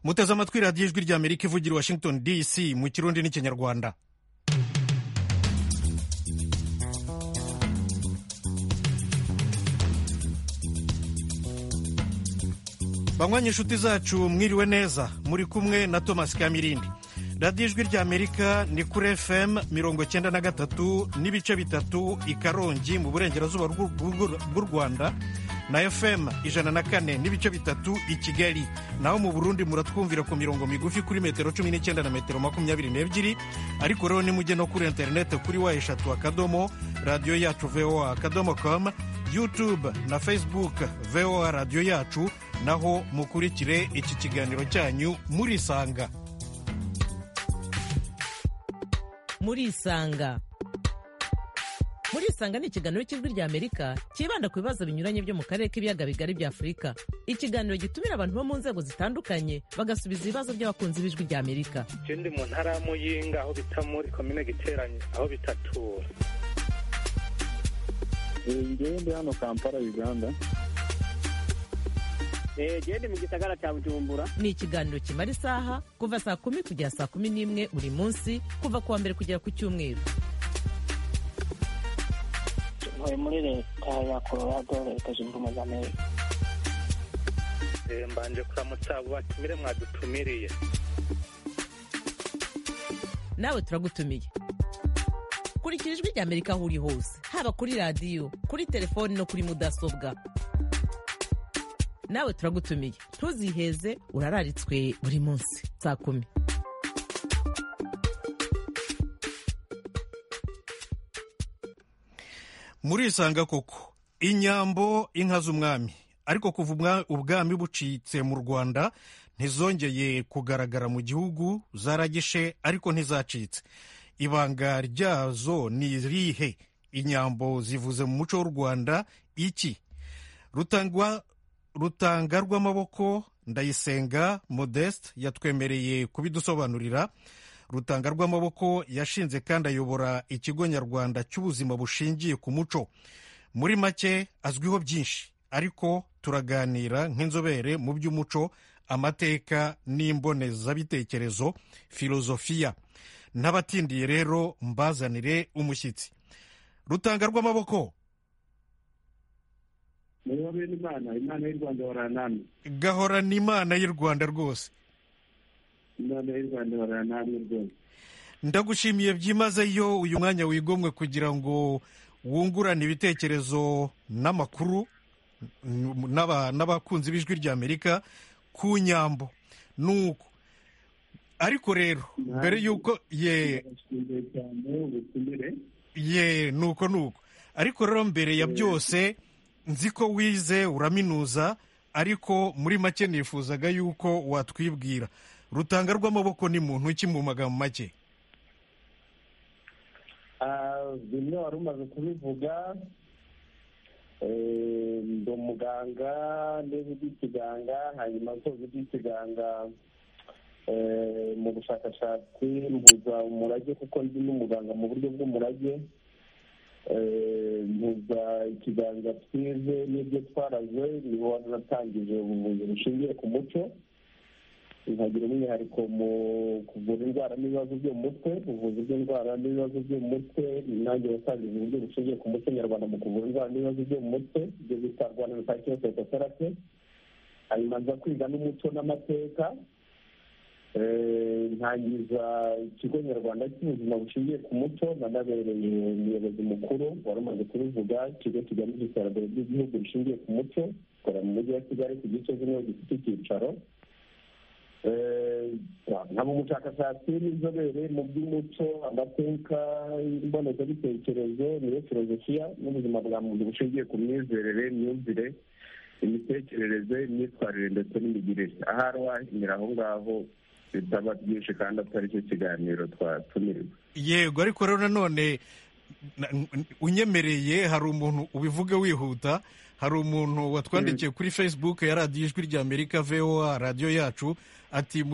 muteze amatwi radiyo ijwi rya amerika ivugira i washington dc mu kirundi n'ikinyarwanda banywanye inshuti zacu mwiriwe neza muri kumwe na thomas kamirindi radiyo ijwi rya amerika ni kuri fm mirongo icyenda na gatatu n'ibice bitatu i karongi mu burengerazuba bw'u rwanda na fm ijana na kane n'ibice bitatu i kigali naho mu burundi muratwumvira ku mirongo migufi kuri metero cumi n'icyenda na metero makumyabiri n'ebyiri ariko rero nimujye no kuri interineti kuri wa eshatu akadomo radiyo yacu voa akadomo komu yutube na facebook voa radiyo yacu naho mukurikire iki kiganiro cyanyu murisanga murisanga murisanga ni ikiganiro cy'ijwi rya amerika cyibanda ku bibazo binyuranye byo mu karere k'ibiyaga bigari bya afurika ikiganiro gitumira abantu bo mu nzego zitandukanye bagasubiza ibibazo by'abakunzi b'ijwi rya amerika ikindi mu ntara ya muyinga aho bita muri komine giteranye aho bitatura ngewe ndi hano kampala uganda gende mu gisagara cya bujumbura ni ikiganiro kimara isaha kuva saa kumi kugera saa kumi n'imwe buri munsi kuva ku wa mbere kugera ku cyumweru ntuye muri leta ya colorado leta zunze ubumwe za amerika mbanje kuramutsa abo batumire mwadutumiriye nawe turagutumiye kurikira ijwi rya amerika aho uri hose haba kuri radiyo kuri telefoni no kuri mudasobwa nawe turagutumiye ntuziheze urararitswe buri munsi saa kumi murisanga koko inyambo inka z'umwami ariko kuva ubwami bucitse mu rwanda ntizongeye kugaragara mu gihugu zaragishe ariko ntizacitse ibanga ryazo ni irihe inyambo zivuze mu muco w'u rwanda iki rutangwa rutanga rw'amaboko ndayisenga modeste yatwemereye kubidusobanurira rutanga rw'amaboko yashinze kandi ayobora ikigo nyarwanda cy'ubuzima bushingiye ku muco muri make azwiho byinshi ariko turaganira nk'inzobere mu by'umuco amateka n'imbonezabitekerezo filozofiya n'abatindiye rero mbazanire umushyitsi rutanga rw'amaboko niba bene imana imana y'u rwanda baranamye gahorana imana y'u rwanda rwose imana y'u rwanda baranamye rwose ndagushimiye byimazeyo uyu mwanya wigomwe kugira ngo wungurane ibitekerezo n'amakuru n'abakunzi b'ijwi rya amerika ku nyambo nuko ariko rero mbere y'uko ye ye nuko nuko ariko rero mbere ya byose nzi ko wize uraminuza ariko muri make nifuzaga yuko watwibwira rutanga rw'amaboko ni muntu ki mu magambo make bimwe wari umaze kubivuga ndi umuganga ndetse iby'ikiganga hanyuma nsoza iby'ikiganga mu bushakashatsi mbuza umurage kuko ndi n'umuganga mu buryo bw'umurage mpuza ikiganza twize n'ibyo twaraze niho natangije ubuvuzi bushingiye ku muco nkagira umwihariko mu kuvura indwara n'ibibazo byo mu mutwe ubuvuzi bw'indwara n'ibibazo byo mu mutwe nanjye watangije uburyo bushingiye ku muco nyarwanda mu kuvura indwara n'ibibazo byo mu mutwe ibyo bita rwanda rusakiro saitotherapy hanyuma nza kwiga n'umuco n'amateka ntangiza ikigo nyarwanda cy'ubuzima bushingiye ku muco nanabereye umuyobozi mukuru wari umaze kubivuga ikigo kigamije iterambere ry'igihugu rishingiye ku muco gikora mu mujyi wa kigali ku gice kimwe gifite icyicaro nkaba umushakashatsi n'inzobere mu by'umuco amateka imbonezabitekerezo niyo filozofiya n'ubuzima bwa muntu bushingiye ku myizerere imyumvire imitekerereze imyitwarire ndetse n'imigirire ahari wahimira aho ngaho bitaba byinshi kandi atari cyo kiganiro twatumiwe yego ariko rero nanone unyemereye hari umuntu ubivuge wihuta hari umuntu watwandikiye kuri facebook ya radiyo ijwi rya amerika voa radiyo yacu ati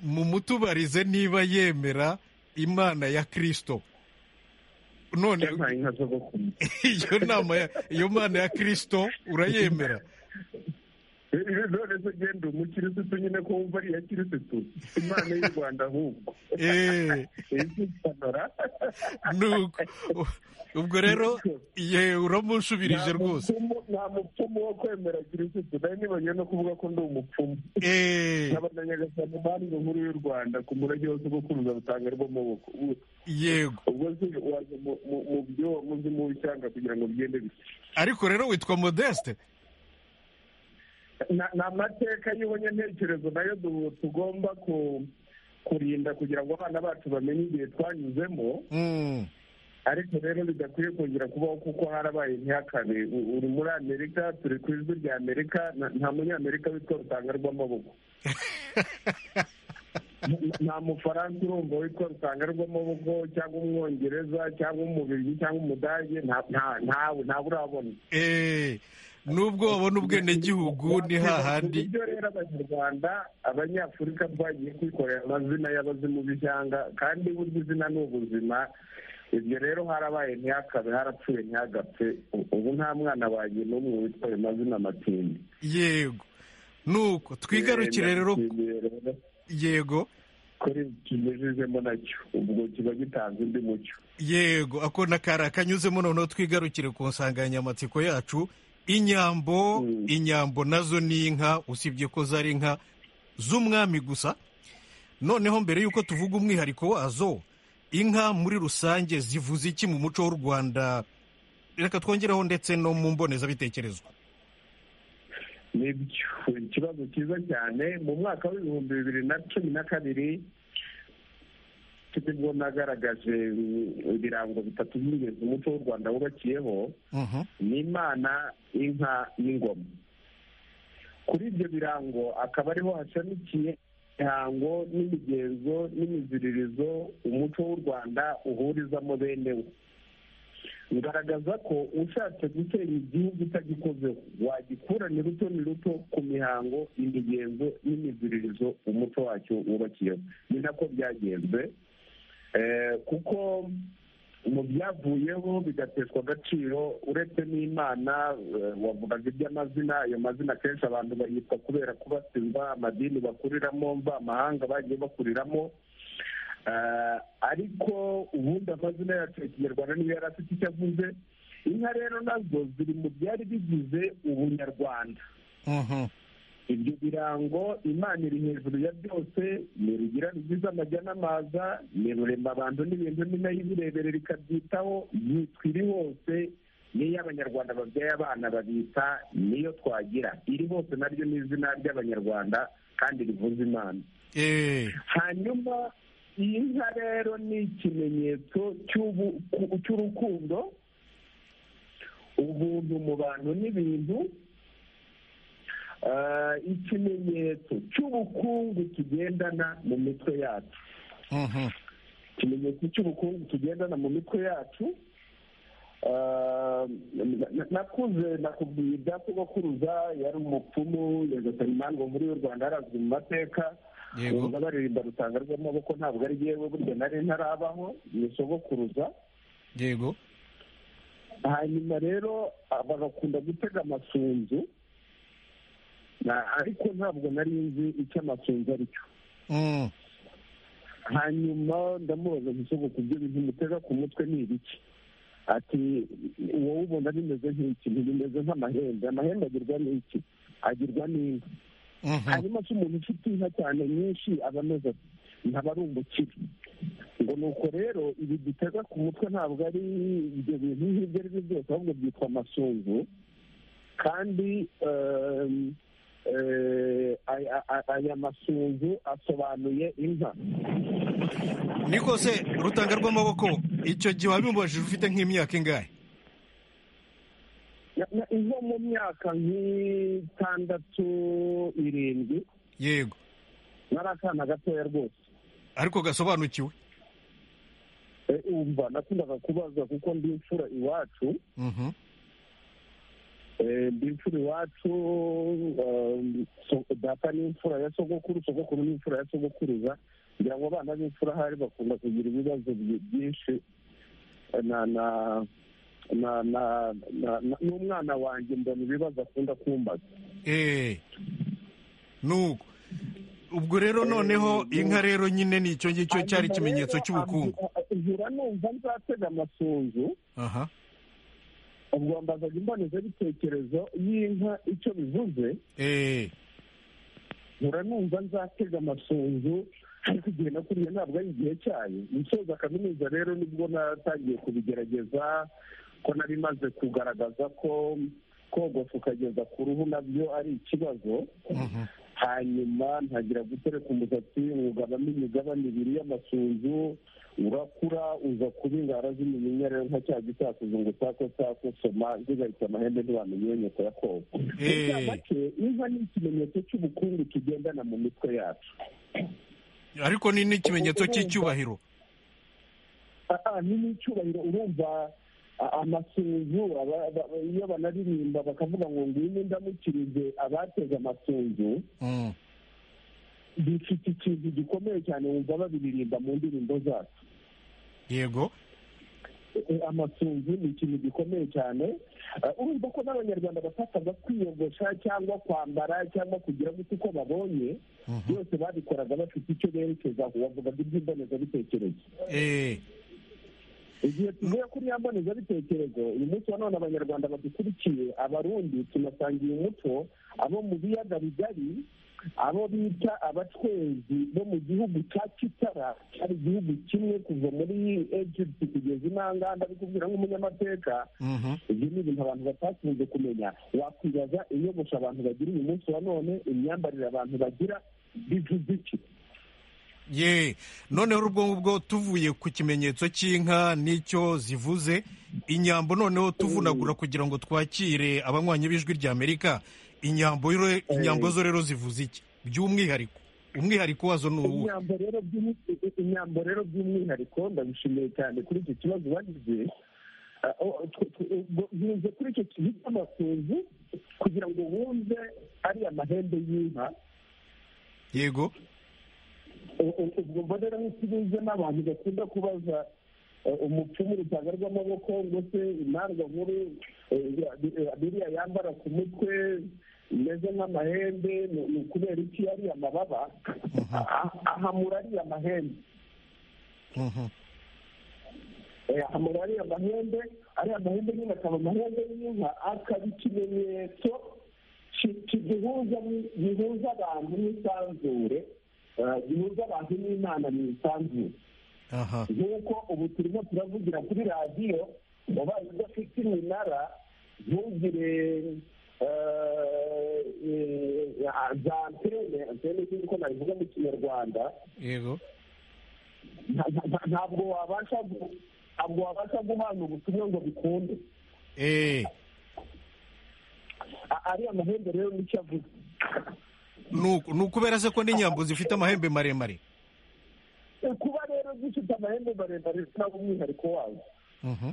mumutubarize niba yemera imana ya kirisito none iyo nama iyo mana ya kirisito urayemera none se genda umukirisitu nyine ko wumva ari iya kirisitu imana y'u rwanda ahubwo Eh, izipanora nuko ubwo rero ye uramunsubirije rwose nta mupfumu wo kwemera kirisitu nawe nibanye no kuvuga ko ndi umupfumu Eh, nkaba na nyagasani banki nkuru y'u rwanda ku murage wose bwo kuruza butanga rw'amaboko yego ubwo se waje mu- mu- mu byo muzi mu ishyanga kugira ngo bigende bite ariko rero witwa modeste Na- ni amateka y'ubunyantekerezo nayo du- tugomba ku- kurinda kugira ngo abana bacu bamenye igihe twanyuzemo Mm, ariko rero bidakwiye kongera kubaho kuko harabaye ntihakabe U- uri muri amerika turi ku ijwi rya amerika na- nta munyamerika witwa rutanga rw'amaboko Nta- nta mufaransa urumva witwa rutanga rw'amaboko cyangwa umwongereza cyangwa umubirigi cyangwa umudage nta- nta- ntawe ntawe urabona eh, nubwo wabona ubwenegihugu ni hahandi uburyo rero abanyarwanda abanyafurika twagiye kwikorera amazina y'abazimu b'ishyanga kandi burya izina ni ubuzima ibyo rero harabaye ntihakabe harapfuye ntihagapfe U- ubu nta mwana wanjye n'umwe witwa ayo mazina matindi yego nuko twigarukire Eh, rero ndashimiye rero yego kuri kimejejemo nacyo ubwo kiba gitanze undi mucyo yego ako na kari akanyuzemo noneho twigarukire ku nsanganyamatsiko yacu inyambo Mm. inyambo nazo ni inka usibye ko zari inka z'umwami gusa noneho mbere y'uko tuvuga umwihariko wazo inka muri rusange zivuze iki mu muco w'u rwanda reka twongeraho ndetse no mu mbonezabitekerezo nibyo ikibazo cyiza cyane mu mwaka w'ibihumbi bibiri na cumi na kabiri nibwo nagaragaje mm, ibirango bitatu by'ingenzi umuco w'u rwanda wubakiyeho Mhm. n'imana inka n'ingoma kuri ibyo birango akaba ariho hashamikiye imihango n'imigenzo n'imiziririzo umuco w'u rwanda uhurizamo bene wo bigaragaza ko ushatse gutera igihugu utagikozeho wagikura ni ruto ni ruto ku mihango imigenzo n'imiziririzo umuco wacyo wubakiyeho ni nako byagenze Eh, kuko mu byavuyeho bigateshwa agaciro uretse n'imana eh, wavugaga iby'amazina ayo mazina akenshi abantu bayitwa kubera kubatizwa amadini bakuriramo mva amahanga bagiye bakuriramo Eh, ariko ubundi amazina yacu ya kinyarwanda niyo yari afite icyo avuze inka rero nazo ziri mu byari bigize ubunyarwanda Mhm. ibyo birango imana iri hejuru ya byose ni rugira rugize amajya n'amaza ni rurema abantu n'ibintu ni nayo ibirebere rikabyitaho yitwa iri hose niyo abanyarwanda babyaye abana babita niyo twagira iri hose naryo ni izina ry'abanyarwanda kandi rivuza imana Eh, hanyuma iyi nka rero ni ikimenyetso cy'ubu- ku- cy'urukundo ubuntu mu bantu n'ibintu Ah, ikimenyetso cy'ubukungu tugendana mu mitwe yacu mhm. ikimenyetso cy'ubukungu tugendana mu mitwe yacu Ah, na- na- nakuze nakubwiye ibya sogokuruza yari umupfumu nyagasani imandwa muri y'u rwanda yarazwi mu mateka Yego. Ubu baririmba rutanga rw'amaboko ntabwo ari yewe burya nari ntarabaho ni sogokuruza yego hanyuma rero ah, bagakunda gutega amasunzu Na- ariko ntabwo nari nzi icyo amasunzu ari cyo Mm. hanyuma ndamubaza gusogo ku byo bintu mutega ku mutwe ni ibiki ati wowe ubona bimeze nk'iki ntibimeze nk'amahembe amahembe agirwa n'iki agirwa n'inka Mhm. hanyuma se umuntu ufite inka cyane nyinshi aba ameze ati ntaba ari umukire ngo ni uko rero ibi dutega ku mutwe ntabwo ari ibyo bintu nk'ibyo ari byo byose ahubwo byitwa amasunzu kandi em, eh, aya- aya- aya masunzu asobanuye inka niko se rutanga rw'amaboko icyo gihe wabimubajije ufite nk'imyaka ingahe Na- na- izo mu myaka nk'itandatu irindwi yego nari akana gatoya rwose ariko gasobanukiwe Eh, umva nakundaga kubaza kuko ndi imfura iwacu Mhm. Eh, ndi imfura iwacu um, so- data ni imfura ya sogokuru sogokuru ni imfura ya sogokuruza kugira ngo abana b'imfura ahari bakunda kugira ibibazo byi- byinshi Eh, na na na na na- na- n'umwana wanjye mbona ibibazo akunda kumbaza eee nuko ubwo rero noneho inka rero nyine ni icyo ngicyo cyari ikimenyetso cy'ubukungu ihura numva nzatega amasunzu aha ubwo mbazaga imbonezabitekerezo y'inka icyo bivuze eee nkura numva nzatega amasunzu ariko igihe nakuriye ntabwo ari igihe cyayo musoza kaminuza rero nibwo natangiye kubigerageza ko nari maze kugaragaza ko kogoshya ukageza ku ruhu nabyo ari ikibazo mhm, hanyuma ntagira gutereka umusatsi ugabamo imigabane ibiri y'amasunzu urakura uza kuba ingara z'imiyinya rero nka cya gitakuzo ngo tako tako soma zigahita amahembe ntibamenye nyoko ya koga Eh. muri make inka ni ikimenyetso cy'ubukungu tugendana mu mitwe yacu ariko ni n'ikimenyetso cy'icyubahiro Ah, ah, ni n'icyubahiro urumva ah, amasunzu aba- aba- iyo banaririmba bakavuga ngo ngwino indamukirize abateze amasunzu Mm, bifite ikintu gikomeye cyane wumva babiririmba mu ndirimbo zacu yego Eh, amasunzu ni ikintu gikomeye cyane Eh, urumva ko n'abanyarwanda bafataga kwiyogosha cyangwa kwambara cyangwa kugira gute uko babonye mhm, byose babikoraga bafite icyo berekezaho bavugaga iby'imbonezabitekerezo eee igihe tuvuye kuri ya mbonezabitekerezo uyu munsi wa none abanyarwanda badukurikiye abarundi tunasangiye umuco abo mu biyaga bigari abo bita abacwezi bo mu gihugu cya kitara cyari igihugu kimwe kuva muri egypt kugeza inanga ndabikubwira nk'umunyamateka mhm, ibyo ni ibintu abantu batakunze kumenya wakwibaza inyogosho abantu bagira uyu munsi wa none imyambarire abantu bagira bivuze iki ye noneho ubwo ngubwo tuvuye ku kimenyetso cy'inka n'icyo zivuze inyambo noneho tuvunagura kugira ngo twakire abanywanyi b'ijwi ry'amerika inyambo rero- inyambo zo rero zivuze iki by'umwihariko umwihariko wazo ni uwuhe imyambo rero by'umwi- imyambo rero by'umwihariko ndabishimiye cyane kuri iki kibazo bagize Ah, oh, tw- tw- ubwo binyuze kuri icyo kintu cy'amasunzu kugira ngo wumve ari amahembe y'inka yego U- u- ubwo mba rero nk'ikibuze n'abantu bakunda kubaza eh, umupfumu urutanga rw'amaboko ngo se intanga nkuru eh, ya- ya- biriya yambara ku mutwe imeze nk'amahembe ni ni ukubera iki ari amababa Ah, ahamura ari amahembe mhm, Eh, ahamura ariya mahembe ariya mahembe nyine akaba amahembe y'inka akaba ikimenyetso ki- ki- gihuza ni- gihuza abantu n'isanzure eh, gihuza abantu n'imana mu isanzure aha nk'uko ubu turimo turavugira kuri radiyo wabaye udafite iminara ntugire eh, eh, za antene antene nk'uko nabivuga mu kinyarwanda yego nta- nta- nta- ntabwo wabasha gu- ntabwo wabasha guhana ubutumwa ngo bikunde eee A- ariya mahembe rero nicyo avuga ni ukubera se ko n'inyambo zifite amahembe maremare Eh, kuba rero gifite amahembe maremare ntabwo umwihariko wazo Mhm,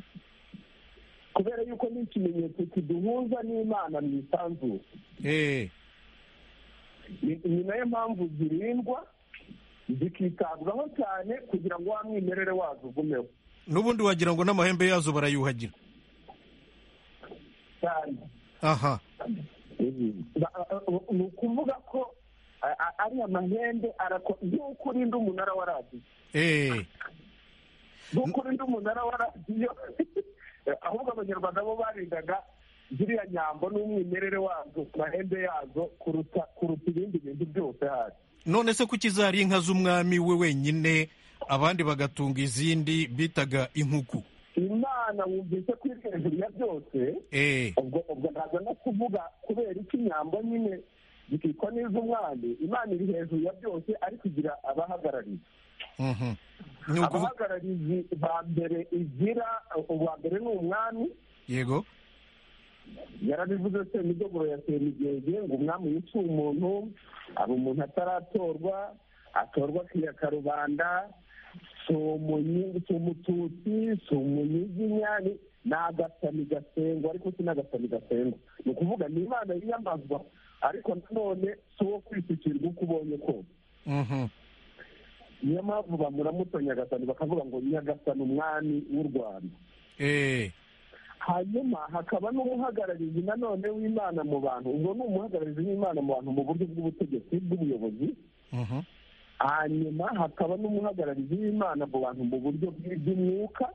kubera yuko ni ikimenyetso kiduhuza n'imana mu isanzure eee ni ni nayo mpamvu zirindwa zikitabwaho cyane kugira ngo wa mwimerere wazo ugumeho n'ubundi wagira ngo n'amahembe yazo barayuhagira cyane aha Ba- a- a- ni ukuvuga ko a- a- ariya mahembe arako nk'uko urinda umunara wa radiyo eee nk'uko urinda umunara wa radiyo ahubwo abanyarwanda bo barindaga ziriya nyambo n'umwimerere wazo mahembe yazo kuruta kuruta ibindi bintu byose hasi none se kuki zari inka z'umwami we wenyine abandi bagatunga izindi bitaga inkuku imana wumvise ko iri hejuru ya byose eee ubwo ubwo ntabwo no kuvuga kubera iki inyambo nyine zikitwa n'iz'umwami imana iri hejuru ya byose ariko igira abahagarariye mhm. ni ukuvuga abahagarariye ba mbere igira uwa mbere ni umwami yego yarabivuze se imidogoro ya semigege ngo umwami yica umuntu aba umuntu ataratorwa atorwa akiyaka rubanda si umunyi- si umututsi si umunyiginya ni- ni agasani gasengwa ariko si n'agasani gasengwa ni ukuvuga ni imana yiyamazwa ariko nanone si uwo kwisukirwa uko ubonye kose Mhm. niyo mpamvu bamuramuta nyagasani bakavuga ngo nyagasani umwami w'u rwanda eee hanyuma hakaba n'umuhagararizi nanone w'imana mu bantu ubwo ni umuhagararizi w'imana mu bantu mu buryo bw'ubutegetsi bw'ubuyobozi Mhm. hanyuma hakaba n'umuhagararizi w'imana mu bantu mu buryo bw'iby'umwuka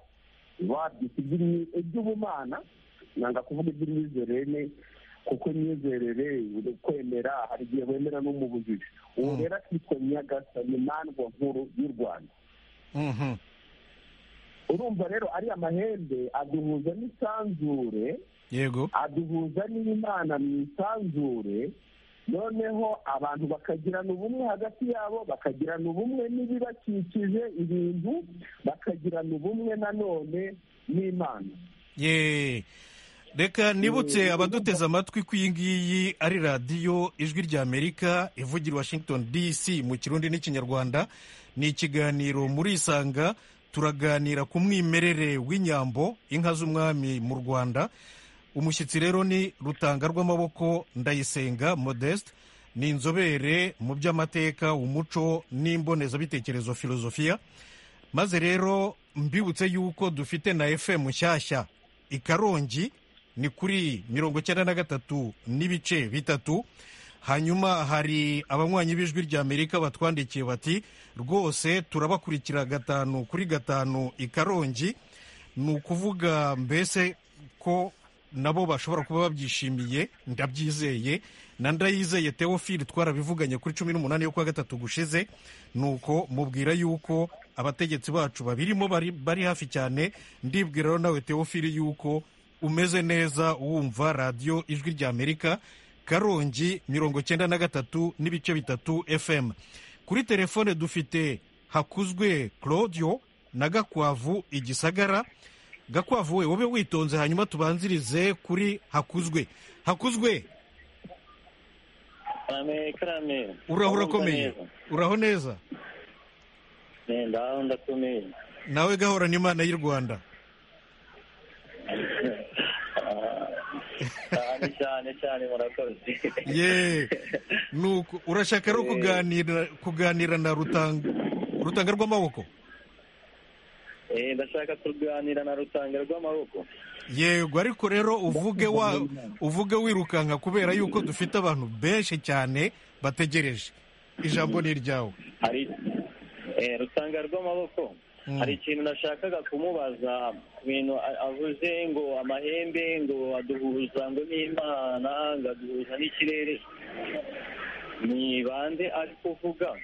wabyita iby'imyi- iby'ubumana nanga kuvuga iby'imyizerere kuko imyizerere uri kwemera hari igihe wemera no mu bujiji ubu Mm. rero akitwa nyagasani mandwa nkuru y'u rwanda Mhm. urumva rero ariya mahembe aduhuza n'isanzure yego aduhuza n'imana mu isanzure noneho abantu bakagirana ubumwe hagati yabo bakagirana ubumwe n'ibibakikije ibintu bakagirana ubumwe nanone n'imana ye reka nibutse abaduteze amatwi ko iyi ngiyi ari radiyo ijwi ry'amerika ivugira i washington dc mu kirundi n'ikinyarwanda ni ikiganiro muri isanga turaganira ku mwimerere w'inyambo inka z'umwami mu rwanda umushyitsi rero ni rutanga rw'amaboko ndayisenga modeste ni inzobere mu by'amateka umuco n'imbonezabitekerezo filozofiya maze rero mbibutse yuko dufite na fm nshyashya i karongi ni kuri mirongo icyenda na gatatu n'ibice bitatu hanyuma hari abanywanyi b'ijwi ry'amerika batwandikiye bati rwose turabakurikira gatanu kuri gatanu i karongi ni ukuvuga mbese ko nabo bashobora kuba babyishimiye ndabyizeye na ndayizeye teofili twarabivuganye kuri cumi n'umunani yo kuwa gatatu gushize nuko mubwira yuko abategetsi bacu babirimo bari, bari hafi cyane ndibwira rero nawe teofili yuko umeze neza wumva radiyo ijwi ry'amerika karongi mirongo icyenda na gatatu n'ibice bitatu fm kuri telefone dufite hakuzwe claudio na gakwavu igisagara gakwavu we wowe witonze hanyuma tubanzirize kuri hakuzwe hakuzwe karame karame uraho urakomeye uraho neza ndaho ndakomeye nawe gahorana imana y'u rwanda cyane cyane cyane murakoze ye nuko urashaka rero Eh. kuganira kuganira na rutanga rutanga rw'amaboko Eh, ndashaka kuganira na rutanga rw'amaboko yego ariko rero uvuge wa uvuge wirukanka kubera yuko dufite abantu benshi cyane bategereje ijambo ni iryawe hari eh, rutanga rw'amaboko Mm. hari ikintu nashakaga kumubaza ku bintu a- avuze ngo amahembe ngo aduhuza ngo n'imana ngo aduhuza n'ikirere ni bande ari kuvuga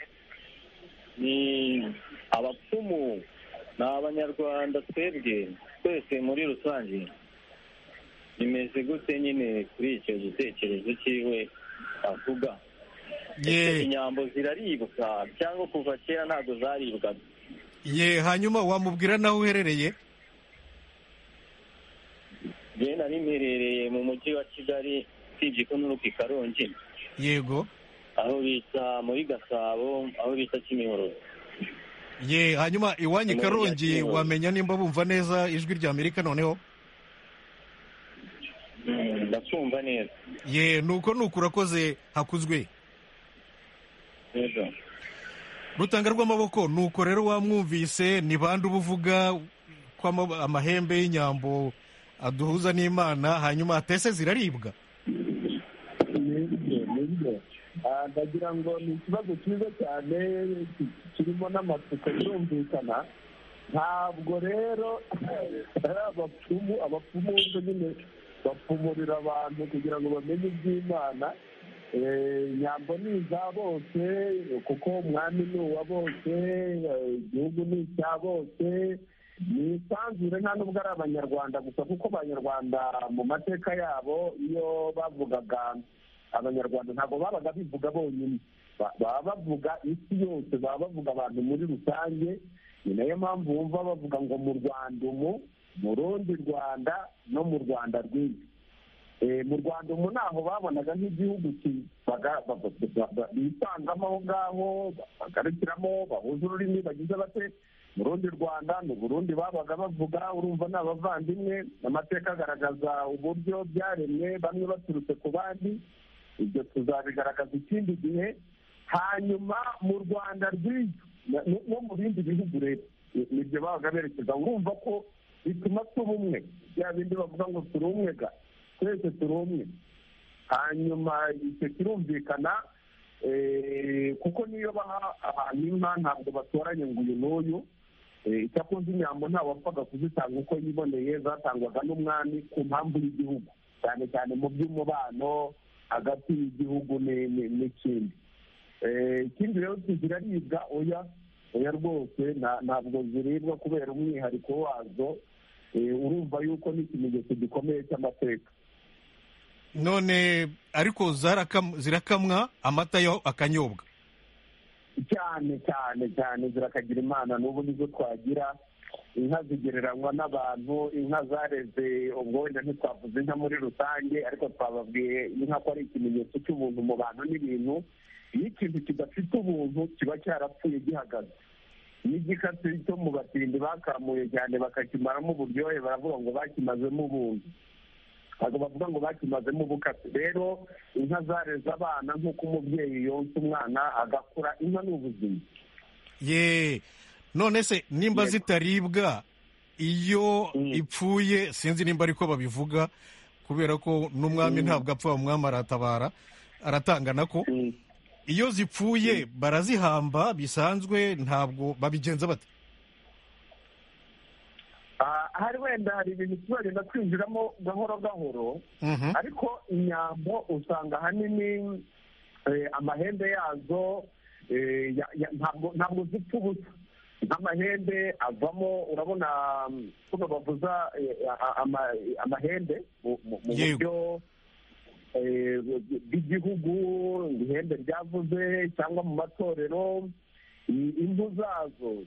ni abapfumu ni abanyarwanda twebwe twese muri rusange bimeze gute nyine kuri icyo gitekerezo cyiwe avuga Ese ye inyambo ziraribwa cyangwa kuva kera ntabwo zaribwaga ye hanyuma wamubwira n'aho uherereye njyewe nari mperereye mu mujyi wa kigali usibye ko n'uruka i karongi yego aho bita muri gasabo aho bita kimihurura ye hanyuma iwanyu i Umuntu karongi yakiriwe. wamenya nimba bumva neza ijwi ry'amerika noneho Mm, ndakumva neza ye nuko nuko urakoze hakuzwe neza rutanga rw'amaboko nuko rero wamwumvise ni bande uba uvuga ko ama- amahembe y'inyambo aduhuza n'imana hanyuma atese ziraribwa nibyo nibyo Ah, ndagira ngo ni ikibazo cyiza cyane ki- kirimo n'amatsiko yumvikana ntabwo rero ari abapfumu abapfumu bose nyine bapfumurira abantu kugira ngo bamenye iby'imana Eh, nyambo ni iza bose kuko umwami ni uwa bose eh, igihugu ni icya bose ni isanzure nta nubwo ari abanyarwanda gusa kuko abanyarwanda mu mateka yabo iyo bavugaga abanyarwanda ntabwo babaga bivuga bonyine Ba- baba bavuga isi yose baba bavuga abantu muri rusange ni nayo mpamvu wumva bavuga ngo mu rwanda umu mu rundi rwanda no mu rwanda rwinshi Eh, mu rwanda umu ntaho babonaga nk'igihugu kibaga- ba- ba- ba- bisangamo aho ngaho bagarukiramo bahuza ururimi bagize bate mu rundi rwanda ni uburundi babaga bavuga urumva ni abavandimwe amateka agaragaza uburyo byaremwe bamwe baturutse ku bandi ibyo tuzabigaragaza ikindi gihe hanyuma mu rwanda rw'ibyo no mu bindi bihugu rero Ni- nibyo babaga berekeza urumva ko bituma tuba umwe bya bindi bavuga ngo turi umwe ga twese turi umwe hanyuma icyo kirumvikana kuko niyo baha abantu inka ntabwo batoranya ngo uyu n'uyu icyakunze inyambo nta wapfaga kuzitanga uko yiboneye zatangwaga n'umwami ku mpamvu y'igihugu cyane cyane mu by'umubano hagati y'igihugu n'ikindi ikindi rero ziraribwa oya oya rwose ntabwo ziribwa kubera umwihariko wazo urumva yuko n'ikimenyetso gikomeye cy'amateka none ariko zirakamwa amata yo akanyobwa cyane cyane cyane zirakagira imana n'ubu nizo twagira inka zigereranywa n'abantu inka zareze ubwo wenda ntitwavuze inka muri rusange ariko twababwiye inka ko ari ikimenyetso cy'ubuntu mu bantu n'ibintu iyo ikintu kidafite ubuntu kiba cyarapfuye gihagaze n'igikatsi cyo mu batindi bakamuye cyane bakakimaramo uburyohe baravuga ngo bakimazemo ubuntu ntabwo bavuga ngo bakimazemo ubukatsi rero inka zareze abana nk'uko umubyeyi yonsa umwana agakura inka ni ubuzima ye none se nimba zitaribwa iyo ipfuye sinzi nimba ariko babivuga kubera ko n'umwami ntabwo apfa umwami aratabara aratangana ko iyo zipfuye barazihamba bisanzwe ntabwo babigenza bate hari wenda hari ibintu tuzagenda twinjiramo gahoro gahoro ariko inyambo usanga ahanini amahembe yazo ntabwo zipfa ubusa nk'amahembe avamo urabona kuno bavuza amahembe mu buryo bw'igihugu ihembe ryavuze cyangwa mu matorero impu zazo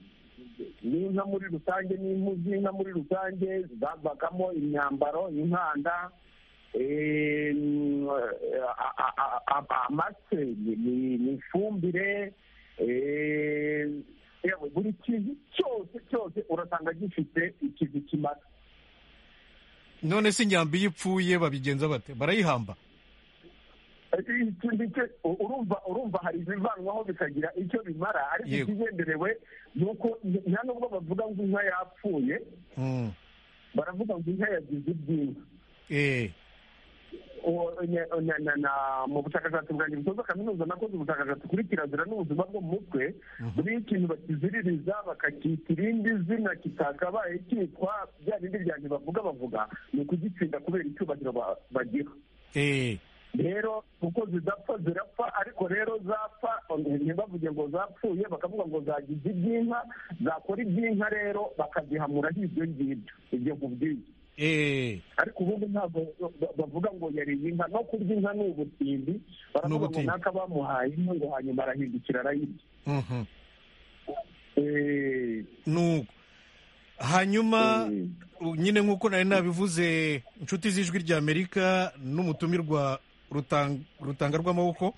n'inka muri rusange n'impu z'inka muri rusange zavagamo imyambaro inkanda amase ni ifumbire buri kintu cyose cyose urasanga gifite ikintu kimara none se inyambi iyo ipfuye babigenza bate barayihamba urumva urumva hari ibivanwaho bikagira icyo bimara ariko ikigenderewe ni uko nta nubwo bavuga ngo inka yapfuye baravuga ngo inka yagize ibyinka mu bushakashatsi bwanjye butoza kaminuza nakoze ubushakashatsi kuri kirazira n'ubuzima bwo mu mutwe muri ikintu bakiziririza bakacyita irindi zina kitakabaye cyitwa bya bindi byanjye bavuga bavuga ni ukugitsinda kubera icyubahiro bagira rero kuko zidapfa zirapfa ariko rero zapfa ntibavuge ngo zapfuye bakavuga ngo zagize iby'inka zakora iby'inka rero bakazihamura nk'ibyo ngibyo ibyo ngubyo ariko ubundi ntabwo bavuga ngo yariye inka no kurya inka ni ubutindi baravuga ngo naka bamuhaye inka ngo hanyuma arahindukira arayirya nuko hanyuma nyine nk'uko nari nabivuze inshuti z'ijwi ry'amerika n'umutumirwa rutanga rw'amaboko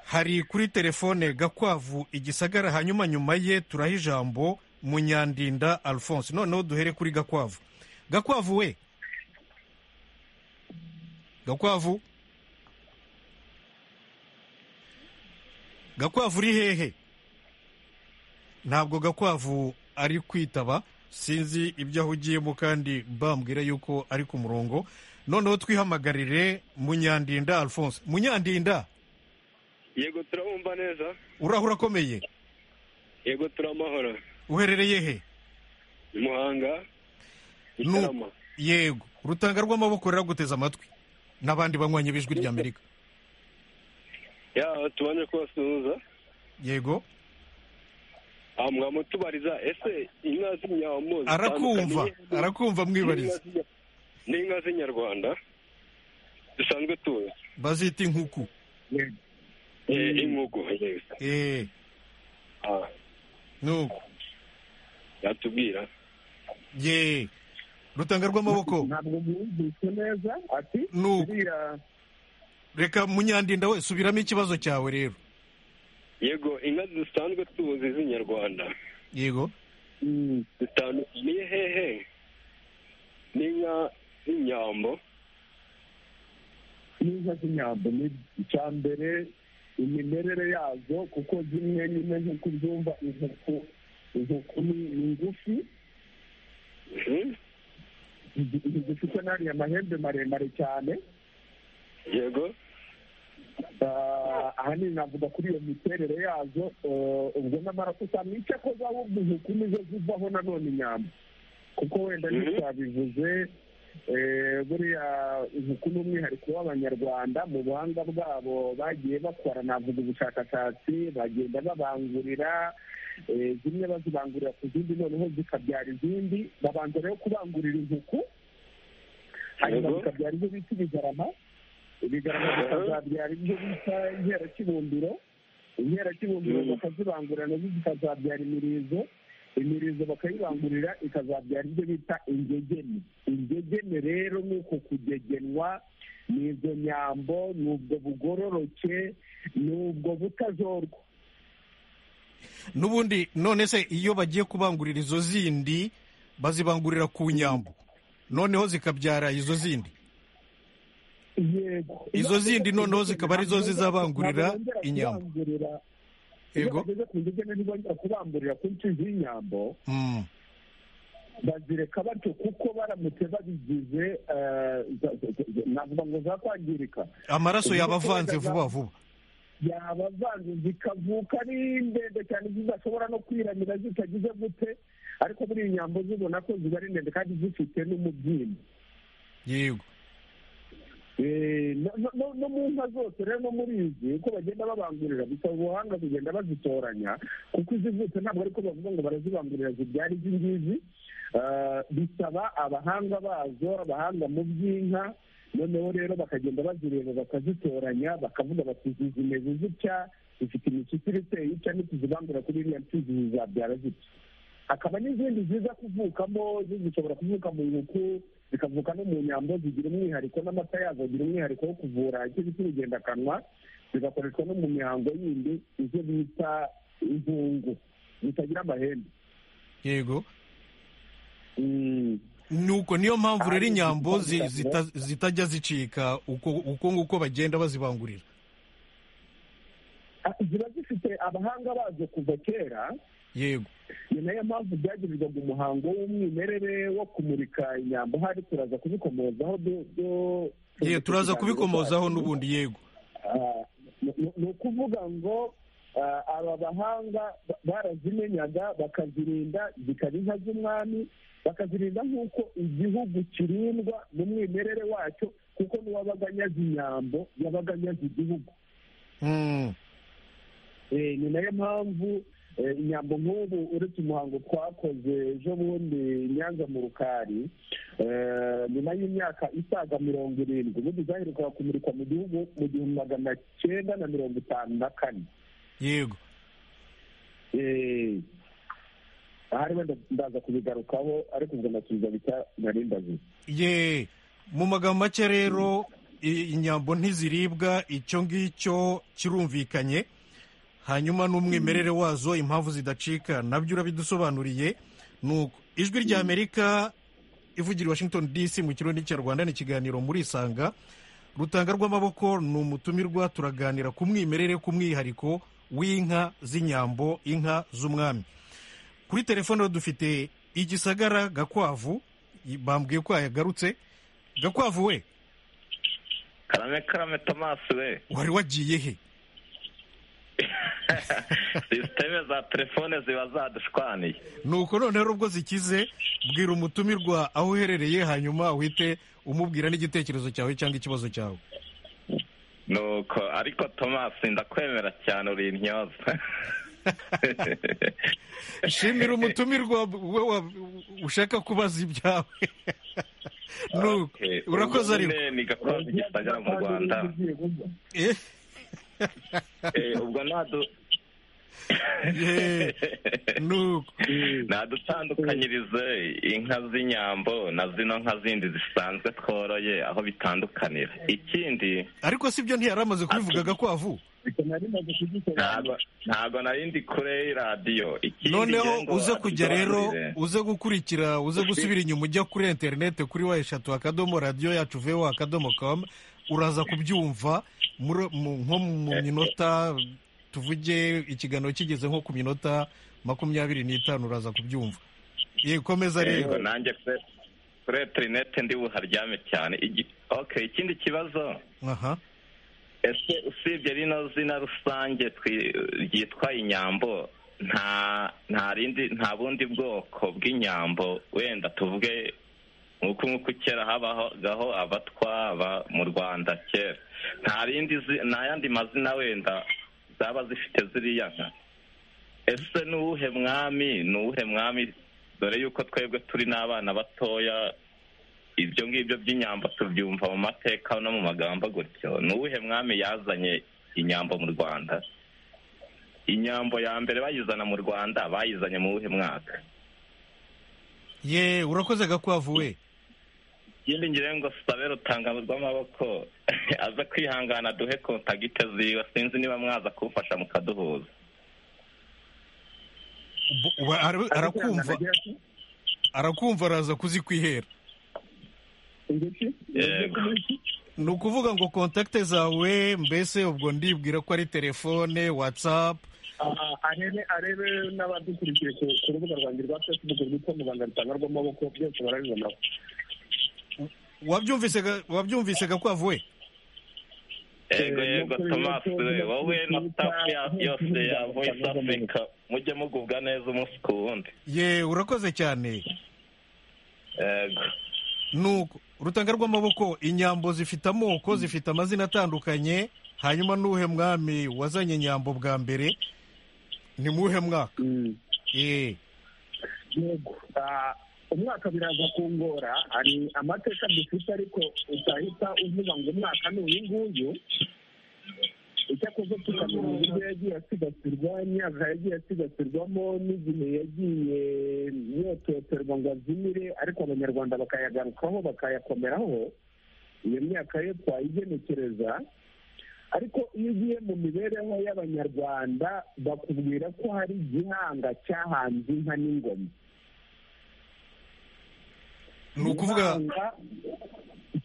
hari kuri telefone gakwavu igisagara hanyuma nyuma ye turaha ijambo munyandinda alphonse noneho duhere kuri gakwavu gakwavu we gakwavu gakwavu uri hehe ntabwo gakwavu ari kwitaba sinzi ibyo ahugiyemo kandi bambwira yuko ari ku murongo noneho twihamagarire munyandinda alphonse munyandinda yego turabumva neza urahura akomeye yego turamahoro uherereye he muhanga gitarama yego urutanga rw'amaboko ruraguteze amatwi n'abandi banywanyi b'ijwi ry'amerika yaba tubanje kubasuhuza yego mwamutubariza ese inka z'inyambo arakumva arakumva mwibariza ni inka z'inyarwanda dusanzwe tuzi bazita inkuku inkuku nuko yatubwira ye rutanga rw'amaboko ntabwo mwumvise neza ati nuko reka munyandinda we subiramo ikibazo cyawe rero yego inka dusanzwe tuzi z'inyarwanda yego zitandukaniye hehe n'inka z'inyambo n'inka z'inyambo ni icya mbere imimerere yazo kuko zimwe nyine nk'uko ubyumva inkuku inkuku ni ngufi zifite n'ariya mahembe maremare cyane yego Ah, ahanini navuga kuri iyo miterere yazo eh, ubwo nyamara usanga ko zawubwa intoki nizo zivaho nanone inyama kuko wenda Mhm. ntitwabivuze eh, buriya inkuku ni umwihariko w'abanyarwanda mu buhanga bwabo bagiye bakora navuga ubushakashatsi bagenda babangurira eh, zimwe bazibangurira ku zindi noneho zikabyara izindi babanza rero kubangurira inkuku hanyuma Yego. bikabyara ibyo bita ibigarama ibigarama bikazabyara ibyo bita inkerakibumbiro inkerakibumbiro Mm. bakazibangurira nazo zikazabyara imirizo imirizo bakayibangurira ikazabyara ibyo bita ingegene ingegene rero ni uko kugegenwa ni izo nyambo ni ubwo bugororoke ni ubwo butazorwa n'ubundi none se iyo bagiye kubangurira izo zindi bazibangurira ku nyambo noneho zikabyara izo zindi yego Izo zindi noneho zikaba arizo zizabangurira inyambo. yego yego bageze ku ngegene ntibongera kubangurira ku nshyizi y'inyambo Mm. bazireka batyo kuko baramutse babigize eh, za- za- za- navuga ngo zakwangirika amaraso yaba avanze vuba vuba yabavanze zikavuka ari ndende cyane zidashobora no kwiramira zitagize gute ariko muri iyi nyambo zibona ko ziba ari ndende kandi zifite n'umubyimba yego Eh, no- no- no- no mu nka zose rero no muri izi uko bagenda babangurira bisaba ubuhanga kugenda bazitoranya kuko izivutse ntabwo ariko bavuga ngo barazibangurira zibyara izi ngizi Ah, bisaba abahanga bazo abahanga mu by'inka noneho rero bakagenda bazireba bakazitoranya bakavuga bati izi zimeze zitya zifite imishyikiri iteye itya nituzibangura kuri iriya mfizi zizabyara zitya hakaba n'izindi ziza kuvukamo zo zishobora kuvuka mu nkuku zikavuka no mu nyambo zigira umwihariko n'amata yazo agira umwihariko wo kuvura icyo bita urugendakanwa zigakoreshwa no mu mihango yindi izo bita inkungu zitagira amahembe yego Mm. nuko niyo mpamvu rero inyambo zi- zita- zitajya zicika uko uko nguko bagenda bazibangurira Ah, ziba zifite abahanga bazo kuva kera yego ni nayo mpamvu byagirirwaga umuhango w'umwimerere wo kumurika inyambo hari turaza kubikomozaho du- du- ye turaza kubikomozaho n'ubundi yego Ah, ni- ni ni ukuvuga ngo ah, aba bahanga ba- barazimenyaga bakazirinda zikaba inka z'umwami bakazirinda nk'uko igihugu kirindwa n'umwimerere wacyo kuko n'uwabaga anyaze inyambo yabaga anyaze igihugu Mm. Eh, ni nayo mpamvu eh, inyambo nk'ubu uretse umuhango twakoze ejo bundi i nyanza mu rukari eh, nyuma y'imyaka isaga mirongo irindwi ubundi zaherukaga kumurikwa mu gihugu mu gihumbi magana cyenda na mirongo itanu na kane yego Eh, ahari wenda ndaza kubigarukaho ariko ubwo ndasubiza bitya nari ndazi ye mu magambo make rero i- inyambo ntiziribwa icyo ngicyo kirumvikanye hanyuma n'umwimerere wazo impamvu zidacika nabyo urabidusobanuriye nuko ijwi ry'amerika ivugira i washington dc mu kirundi cy'arwanda ni ikiganiro muri isanga rutanga rw'amaboko ni umutumirwa turaganira ku mwimerere ku mwihariko w'inka z'inyambo inka z'umwami kuri telefone rero dufite igisagara gakwavu i- bambwiye ko yagarutse gakwavu we karame karame tomasi we wari wagiye he sisiteme za telefone ziba zadushwaniye nuko none rero ubwo zikize bwira umutumirwa aho uherereye hanyuma uhite umubwira n'igitekerezo cyawe cyangwa ikibazo cyawe nuko ariko tomasi ndakwemera cyane uri intyoza shimira umutumirwa we wa- ushaka kubaza ibyawe nuko Okay, urakoze ubwo ariko nyine ni gakondo gisagara mu rwanda Eh, Eh, ubwo nadu- ye, nuko nadutandukanyirize inka z'inyambo na zino nka zindi zisanzwe tworoye aho bitandukanira ikindi ariko si byo ntiyari amaze kubivuga gakwavu ntago ntago nari ndi kure y'iradiyo ikindi noneho ngengo uze kujya rero adusobanurire. uze gukurikira uze gusubira inyuma ujya kuri interineti kuri wa eshatu akadomo radiyo yacu vewa akadomo kamu uraza kubyumva muri- mu- nko mu minota tuvuge ikiganiro kigeze nko ku minota makumyabiri n'itanu uraza kubyumva yikomeza yego rero nanjye kuri interineti ndi buharyame cyane Igi- okay ikindi kibazo aha ese usibye rino zina rusange twi- ryitwa inyambo nta nta rindi nta bundi bwoko bw'inyambo wenda tuvuge nk'uko nk'uko kera habagaho abatwa aba mu rwanda kera nta rindi zi- nta yandi mazina wenda zaba zifite ziriya nka ese ni uwuhe mwami ni uwuhe mwami dore yuko twebwe turi n'abana batoya ibyo ngibyo by'inyambo tubyumva mu mateka no mu magambo gutyo ni uwuhe mwami yazanye inyambo mu rwanda inyambo ya mbere bayizana mu rwanda bayizanye mu wuhe mwaka ye urakoze gakwavu we ikindi ngira ngo sabe rutangamo rw'amaboko aza kwihangana duhe kontagite ziwe sinzi niba mwaza kumfasha mukaduhuza Bu- wa- ara- arakumva arakumva araza kuzikwihera ingiki Yego. ni ukuvuga ngo kontakite zawe mbese ubwo ndibwira ko ari telefone watsapu Ah, arebe arebe n'abadukurikiye ku ku rubuga rwanjye rwa facebook rwitwa muganga rutanga rw'amaboko byose barabibonaho wabyumvise ga- wabyumvise gakwavu we yego yego thomas we wowe na staff ya- yose ya voice africa mujye mugubwa neza umunsi ku wundi ye urakoze cyane yego nuko urutanga rw'amaboko inyambo zifite amoko zifite amazina atandukanye hanyuma n'uhe mwami wazanye inyambo bwa mbere ni muhe mwaka ye yego Ah, umwaka biraza kungora hari amateka dufite ariko utahita uvuga ngo umwaka ni uyu nguyu icyakoze tukamenya uburyo yagiye asigasirwa imyaka yagiye asigasirwamo n'igihe yagiye yototerwa ngo azimire ariko abanyarwanda bakayagarukaho bakayakomeraho iyo myaka yo twayigenekereza ariko iyo ugiye mu mibereho y'abanyarwanda bakubwira ko hari igihanga cyahanze inka n'ingoma ni ukuvuga Igihanga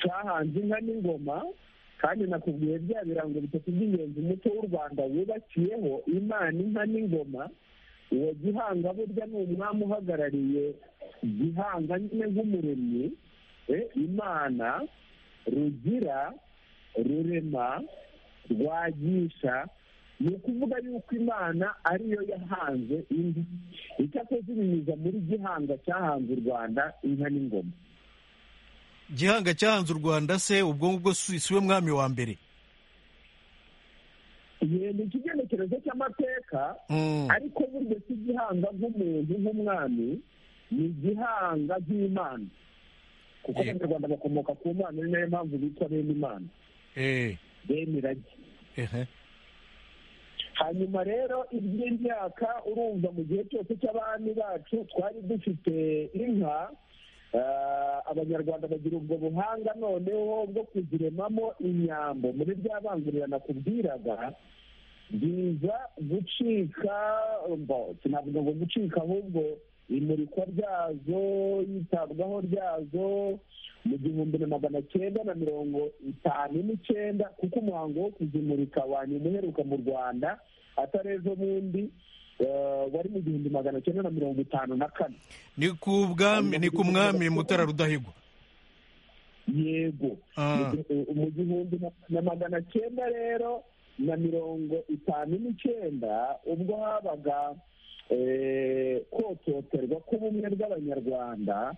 cyahanze inka n'ingoma kandi nakubwiye bya birango bitatu by'ingenzi umuco w'u rwanda wubakiyeho imana inka n'ingoma uwo gihanga burya ni umwami uhagarariye gihanga nyine nk'umuremyi eh, imana rugira rurema rwagisha ni ukuvuga yuko imana ariyo yahanze indi icyakoze ibinyuza muri gihanga cyahanze u rwanda inka n'ingoma gihanga cyahanze u rwanda se ubwo ngubwo si si we mwami wa mbere yenda ikigenekerezo cy'amateka Mm. ariko burya si igihanga nk'umuntu nk'umwami ni igihanga nk'imana kuko Yego. abanyarwanda bakomoka ku mana ni nayo mpamvu bitwa bene imana Eh, bene iragi ehe. hanyuma rero iby'imyaka urumva mu gihe cyose cy'abami bacu twari dufite inka ah, abanyarwanda bagira ubwo buhanga noneho bwo kuziremamo inyambo muri rya bangurira nakubwiraga biza gucika mbo- sinavuga ngo gucika ahubwo imurikwa ryazo yitabwaho ryazo mu gihumbi na magana cyenda na mirongo itanu n'icyenda kuko umuhango wo kuzimurika wanyuma uheruka mu rwanda atari ejo bundi eh, wari mu gihumbi magana cyenda na mirongo itanu na kane ni ku bwami ni ku mwami mutara rudahigwa yego Ah. Mu- mu gihumbi na- na magana cyenda rero na mirongo itanu n'icyenda ubwo habaga eh, kototerwa k'ubumwe bw'abanyarwanda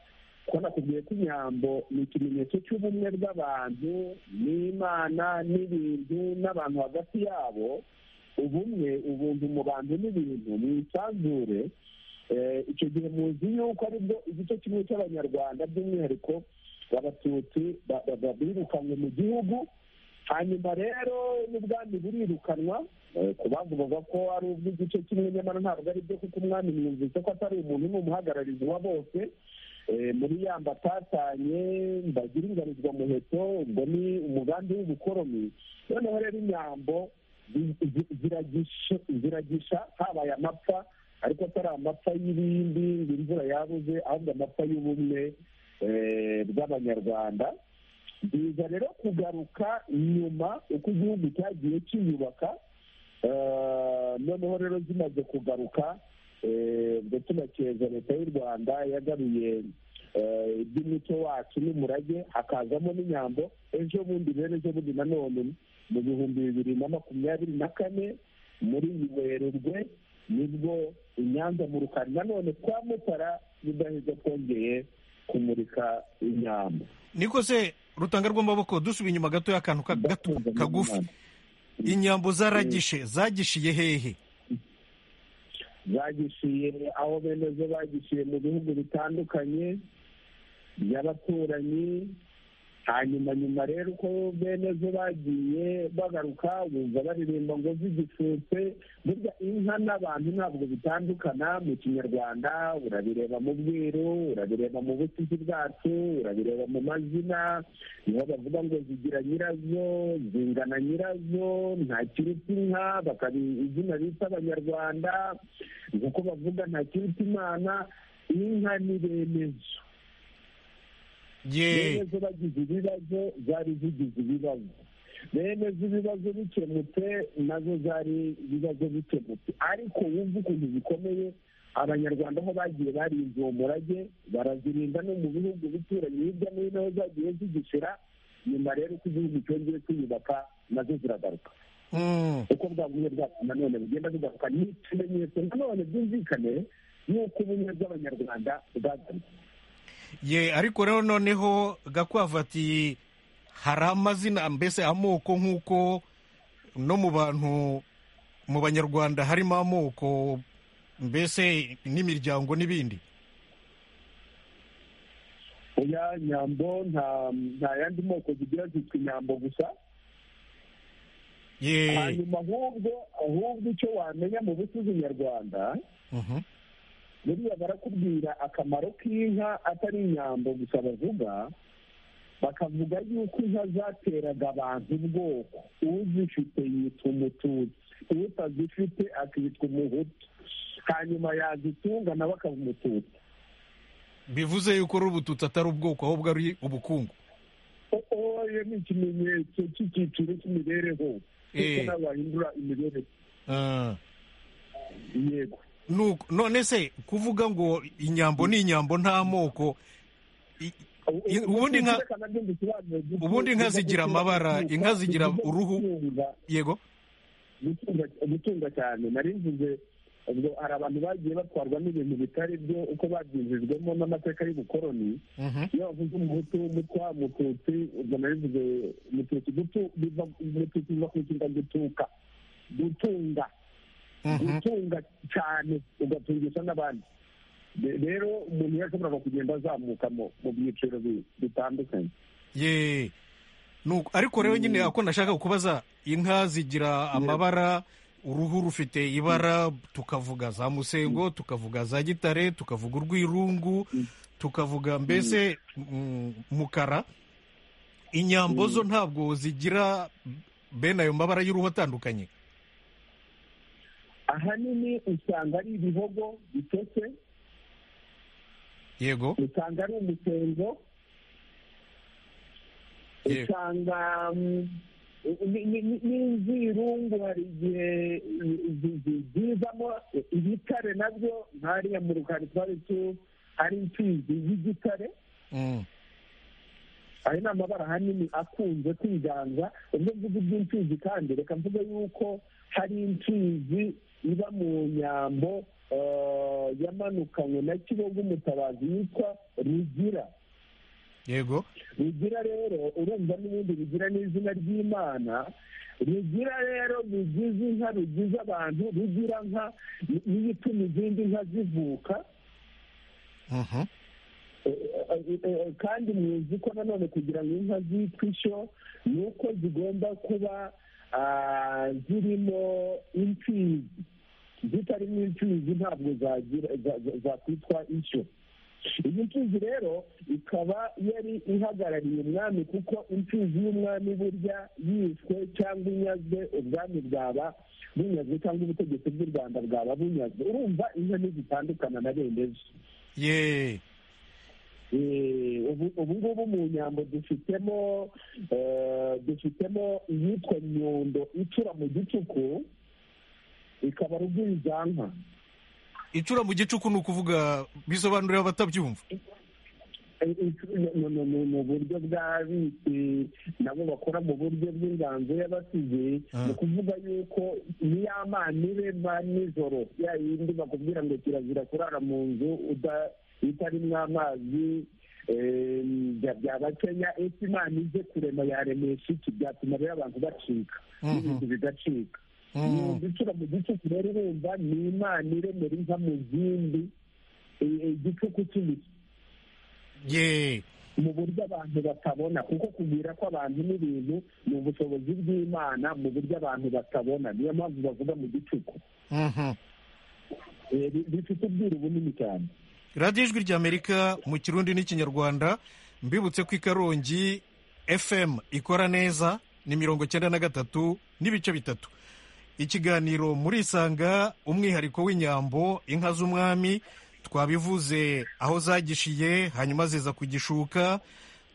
ko nakubwiye ko inyambo ni ikimenyetso cy'ubumwe bw'abantu n'imana n'ibintu n'abantu hagati yabo ubumwe ubuntu mu bantu n'ibintu mu isanzure Eh, icyo gihe muzi yuko aribwo igice kimwe cy'abanyarwanda by'umwihariko abatutsi ba- ba- ba- birukanywe mu gihugu hanyuma rero n'ubwami burirukanwa eh, ku bandi bavuga ko ari ubw'igice kimwe nyamara ntabwo ari byo kuko umwami mwumvise ko atari umuntu ni umuhagararizi wa bose Eh, muri yamba atatanye mbagira ingarizwa muheto ubwo ni umugambi w'ubukoroni noneho rero inyambo zi- zi- ziragisha- ziragisha habaye amapfa ariko atari amapfa y'ibindi ngo imvura yabuze ahubwo amapfa y'ubumwe eh, bw'abanyarwanda biza rero kugaruka nyuma uko igihugu cyagiye kiyubaka eh, noneho rero zimaze kugaruka ndetse tunakeza leta y'u rwanda yagaruye iby'umuco wacu n'umurage hakazamo n'inyambo ejo bundi rero ejo bundi nanone mu bihumbi bibiri na makumyabiri na kane muri werurwe nibwo inyanza mu rukari nanone kwa mutara rudaheza twongeye kumurika inyambo niko se rutanga rw'amaboko dusubiye inyuma gato y'akantu ka- gato kagufi inyambo zaragishe zagishiye hehe zagishiye aho bene zo bagishiye mu bihugu bitandukanye by'abaturanyi hanyuma nyuma rero uko bene zo bagiye bagaruka bumva baririmba ngo zigishutse burya inka n'abantu ntabwo bitandukana mu kinyarwanda urabireba mu bwiru urabireba mu busizi bwacu urabireba mu mazina niho bavuga ngo zigira nyirazo zingana nyirazo nta kiruta inka bakaba izina bita abanyarwanda nk'uko bavuga nta kiruta imana inka ni bene zo ye benezo bagize ibibazo zari zigize ibibazo benezo ibibazo bikemutse nazo zari ibibazo bikemutse ariko wumva ukuntu zikomeye abanyarwanda aho bagiye barinze uwo murage barazirinda no mu bihugu bituranye hirya no hino aho zagiye zigishira nyuma rero uko igihugu cyongeye kwiyubaka nazo ziragaruka Mm. uko bwagumye bwacu nanone bugenda bugaruka ni ikimenyetso nanone byumvikane y'uko ubumwe bw'abanyarwanda bwagarutse ye ariko rero noneho gakwavu ati hari amazina mbese amoko nk'uko no mu bantu mu banyarwanda harimo amoko mbese n'imiryango n'ibindi oya nyambo nta nta yandi moko zigira zitwa inyambo gusa ye hanyuma ahubwo ahubwo icyo wamenya mu busizi nyarwanda Mhm. buriya barakubwira akamaro k'inka atari inyambo gusa bavuga bakavuga yuko inka zateraga abantu ubwoko uzifite yitwa umututsi utazifite akitwa umuhutu hanyuma yazitunga nawe akaba umututsi bivuze yuko ari ubututsi atari ubwoko ahubwo ari ubukungu oya ni ikimenyetso cy'icyiciro cy'imibereho kuko Eh. nawe wahindura imibereho Ah. yego Nuko- none se kuvuga ngo inyambo ni inyambo nta moko i- I- ubundi nka- ubundi inka zigira amabara, inka zigira uruhu. yego gutunga cyane nari mvuze ubwo hari abantu bagiye batwarwa n'ibintu bitari byo uko babyinjijwemo n'amateka y'ubukoroni Mhm. iyo bavuze umuhutu mutwa mututsi ubwo nari mvuze mututsi gutu biva mututsi biva ku ikinga gutuka gutunga Mhm. gutunga cyane ugatungisha n'abandi Re- rero umuntu yashoboraga kugenda azamuka mu- mu byiciro bi- bitandukanye ye Nuko- ariko rero nyine ako nashaka kubaza inka zigira amabara uruhu rufite ibara tukavuga za musengo tukavuga za gitare tukavuga urwirungu tukavuga mbese mm, mukara inyambo zo ntabwo zigira bene ayo mabara y'uruhu atandukanye ahanini usanga ari ibihogo bitose yego usanga ari umusengo Yego. usanga mm, ni- ni- ni- n'inzirungu hari igihe zi- zi- zizamo ibitare nabyo nk'ariya mu rukari twari tu ari imfizi y'igitare Mm. ayo ni amabara ahanini akunze kwiganza ubwo mvuga iby'imfizi kandi reka mvuge yuko hari imfizi iba mu nyambo eh, yamanukanywe na kibogo umutabazi yitwa rugira yego rugira rero urumva n'ubundi rugira n'izina ry'imana rugira rero rugize inka rugize abantu rugira nka ni- niyo ituma izindi nka zivuka Mhm. kandi muzi ko nanone kugira ngo inka zitwe ishyo ni uko zigomba kuba ah, zirimo imfizi zitarimo imfizi ntabwo zagira za- za- zakwitwa ishyo iyi mfizi rero ikaba yari ihagarariye umwami kuko imfizi y'umwami burya yishwe cyangwa inyazwe ubwami bwaba bunyazwe cyangwa ubutegetsi bw'u rwanda bwaba bunyazwe urumva inka ntizitandukana na bene zo ye Eh, ubu ubu ngubu mu nyambo dufitemo eh, dufitemo iyitwa nyundo icura mu gicuku ikaba rugwiza nka incura mu gicuku ni ukuvuga bisobanurira abatabyumva mu buryo bw'abitse nabo bakora mu buryo bw'inganzo y'abasize Ah. ni ukuvuga yuko niya mani be ba nijoro ya yindi bakubwira ngo kirazira kurara mu nzu uda- itarimo amazi em, bya- byaba kenya ese imana ije kurema yaremesha iki byatuma rero abantu bacika n'ibintu bigacika Mm. gucura mu gicuku rero urumva ni imana iremera inka mu zindi i- igicuku cy'ibiti ye mu buryo abantu batabona kuko kubwira ko abantu n'ibintu ni ubushobozi bw'imana mu buryo abantu batabona niyo mpamvu bavuga mu gicuku Mhm. Eh, bi- bifite ubwiru bunini cyane radiyo ijwi ry'amerika mu kirundi n'ikinyarwanda mbibutse ko ikarongi fm ikora neza ni mirongo cyenda na gatatu n'ibice bitatu ikiganiro murisanga umwihariko w'inyambo inka z'umwami twabivuze aho zagishiye hanyuma ziza ku gishuka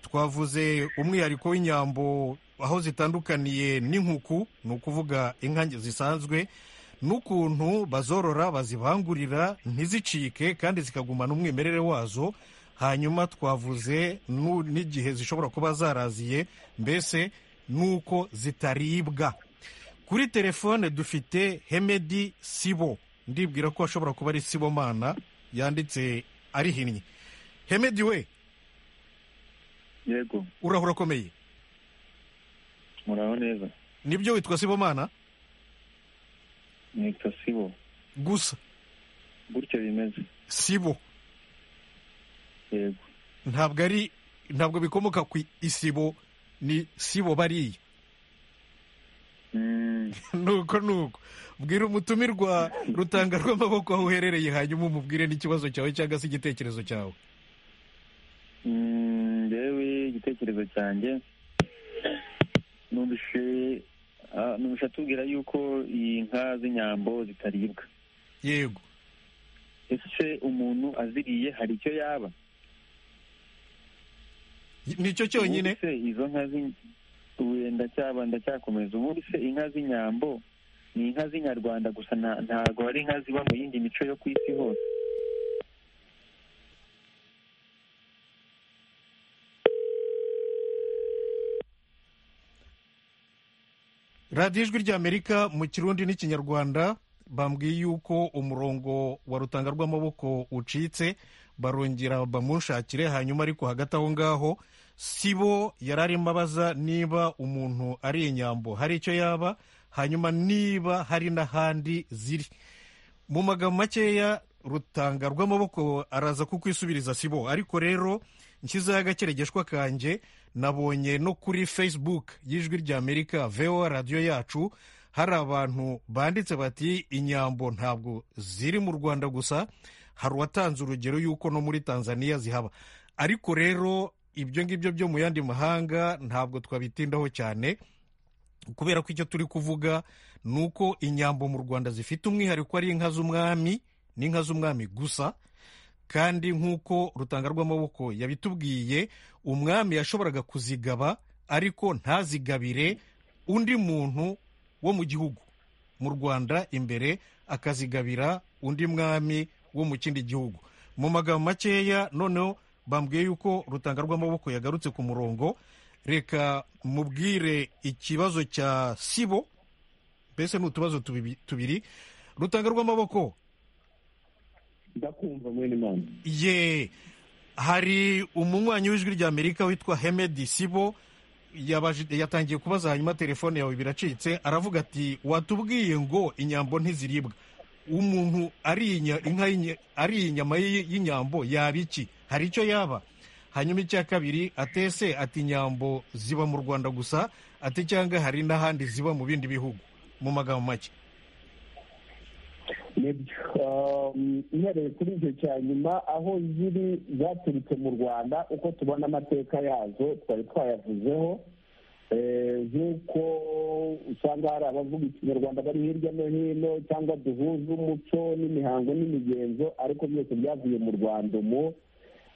twavuze umwihariko w'inyambo aho zitandukaniye n'inkuku ni ukuvuga inka zisanzwe n'ukuntu bazorora bazibangurira ntizicike kandi zikagumana umwimerere wazo hanyuma twavuze nu- n'igihe zishobora kuba zaraziye mbese n'uko zitaribwa kuri telefone dufite hemedi sibo ndibwira ko ashobora kuba ari sibomana yanditse arihinnye hemedi we yego urahura akomeye muraho neza nibyo witwa sibomana nitwa sibo gusa gutyo bimeze sibo yego ntabwo ari ntabwo bikomoka ku isibo ni sibo bariya Mm, nuko nuko bwira umutumirwa rutanga rw'amaboko aho uherereye hanyuma umubwire n'ikibazo cyawe cyangwa se igitekerezo cyawe mm, njyewe igitekerezo cyanjye numvise ah, numvise atubwira yuko inka z'inyambo zitaribwa yego ese umuntu aziriye hari icyo yaba nicyo cyonyine Ubundi se izo nka z'in- ubu ndacyaba ndacyakomeza ubundi se inka z'inyambo ni inka z'inyarwanda gusa nta- ntago hari inka ziba mu yindi mico yo ku isi hose radiyo ijwi ry'amerika mu kirundi n'ikinyarwanda bambwiye yuko umurongo wa rutanga rw'amaboko ucitse barongera bamunshakire hanyuma ariko hagati aho ngaho si bo yari arimo abaza niba umuntu ari inyambo hari icyo yaba hanyuma niba hari n'ahandi ziri mu magambo makeya rutanga rw'amaboko araza kukwisubiza sibo ariko rero nshyizeho agakeregeshwa kanjye nabonye no kuri facebook y'ijwi ry'amerika voa radiyo yacu hari abantu banditse bati inyambo ntabwo ziri mu rwanda gusa hari uwatanze urugero y'uko no muri tanzania zihaba ariko rero ibyo ngibyo byo mu yandi mahanga ntabwo twabitindaho cyane kubera ko icyo turi kuvuga ni uko inyambo mu rwanda zifite umwihariko ari inka z'umwami n'inka z'umwami gusa kandi nk'uko rutanga rw'amaboko yabitubwiye umwami yashoboraga kuzigaba ariko ntazigabire undi muntu wo mu gihugu mu rwanda imbere akazigabira undi mwami wo mu kindi gihugu mu magambo makeya noneho bambwiye yuko rutanga rw'amaboko yagarutse ku murongo reka mubwire ikibazo cya sibo mbese ni utubazo tubibi- tubiri rutanga rw'amaboko ndakumva mwene imana ye hari umunywanyi w'ijwi ry'amerika witwa hemedi sibo yabaje- yatangiye kubaza hanyuma telefone yawe biracitse aravuga ati watubwiye ngo inyambo ntiziribwa umuntu ari inka y'inya- ariye inyama y'i- y'inyambo yaba iki hari icyo yaba hanyuma icya kabiri atese ati inyambo ziba mu rwanda gusa ati cyangwa hari n'ahandi ziba mu bindi bihugu mu magambo make nibyo um, uhereye kuri icyo cya nyuma aho ziri zaturutse mu rwanda uko tubona amateka yazo twari twayavuzeho Eh, nk'uko usanga hari abavuga ikinyarwanda bari hirya no hino cyangwa duhuza umuco n'imihango n'imigenzo ariko byose byavuye mu rwanda umu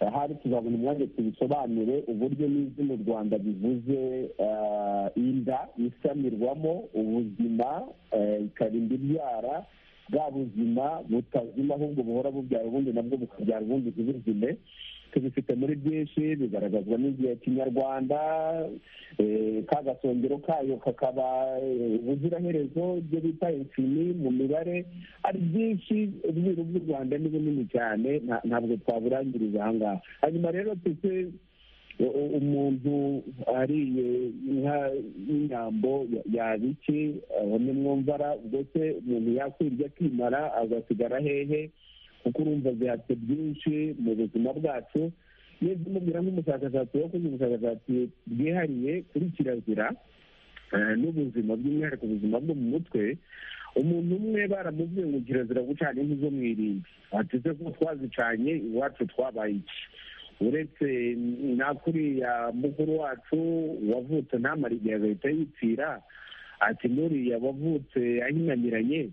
ahari tuzabona umwanya tubisobanure uburyo n'izina u rwanda bivuze ah, inda isamirwamo ubuzima eh, ikarinda ibyara bwa buzima butazima ahubwo buhora bubyara ubundi nabwo bukabyara ubundi ntibuzime tubifite muri byinshi bigaragazwa n'igihe kinyarwanda ka gasongero kayo kakaba ubuziraherezo ibyo bita infini mu mibare ari byinshi ubwiru bw'u rwanda ni bunini cyane ntabwo twaburangiriza aha ngaha hanyuma rero tujye umuntu ariye inka y'inyambo yaba iki abone mwumvara ubwo se umuntu yakwirya akimara agasigara hehe kuko urumva zihatse byinshi mu buzima bwacu iyo mubwira nk'umushakashatsi wakoze ubushakashatsi bwihariye kuri kirazira n'ubuzima by'umwihariko ubuzima bwo mu mutwe umuntu umwe baramubwiye ngo kirazira gucana inkwi zo mu irimbi bateze ko twazicanye iwacu twabaye iki uretse nakuriya mukuru wacu wavutse ntamara igihe agahita yipfira ati nuriya wavutse ahingamiranye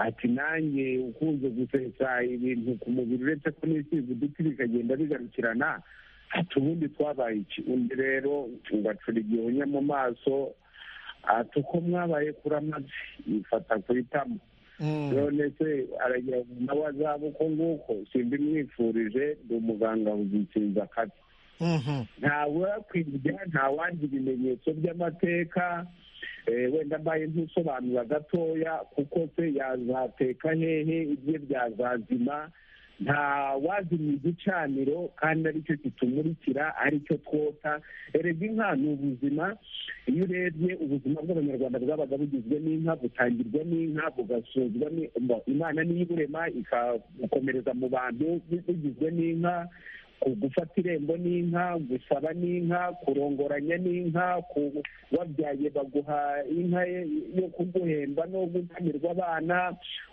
ati nanjye ukunze gusetsa ibintu ku mubiri uretse ko n'isize uduti bikagenda bigarukirana ati ubundi twabaye iki undi rero ugacura igihumya mu maso ati uko mwabaye kuri amavi yifata ku itama none se aragira ngo nawe azaba uko nguko simba imwifurije ni umuganga uzikinza akazi ntawakwirya ntawandi ibimenyetso by'amateka wenda mbaye ntusobanura gatoya kuko se yazateka hehe ibye byazazima nta wazimya igicaniro kandi aricyo kitumurikira aricyo twota erega inka ni ubuzima iyo urebye ubuzima bw'abanyarwanda bwabaga bugizwe n'inka butangirwa n'inka bugasuzwa imana niyo iburema ikabukomereza mu bantu bugizwe n'inka gufata irembo n'inka gusaba n'inka kurongoranya n'inka wabyaye baguha inka yo kuguhemba no gutamirwa abana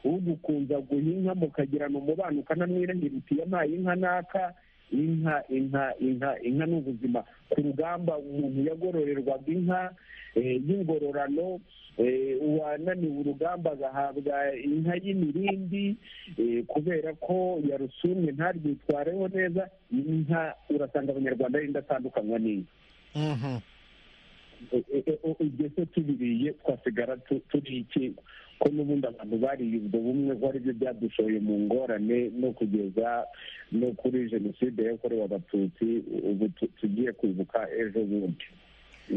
ugukunza guha inka mukagirana umubano ukanamwirahira uti yampaye inka naka inka inka inka inka ni ubuzima ku rugamba umuntu yagororerwaga inka y'ingororano uwananiwe urugamba agahabwa inka y'imirindi kubera ko yarusumye ntarwitwareho neza inka urasanga abanyarwanda yenda atandukanywa n'inka ibyo se tubiriye twasigara turi iki ko n'ubundi abantu bariye ubwo bumwe ko aribyo byadushoye mu ngorane no kugeza no kuri jenoside yakorewe abatutsi ubu tugiye kwibuka ejo bundi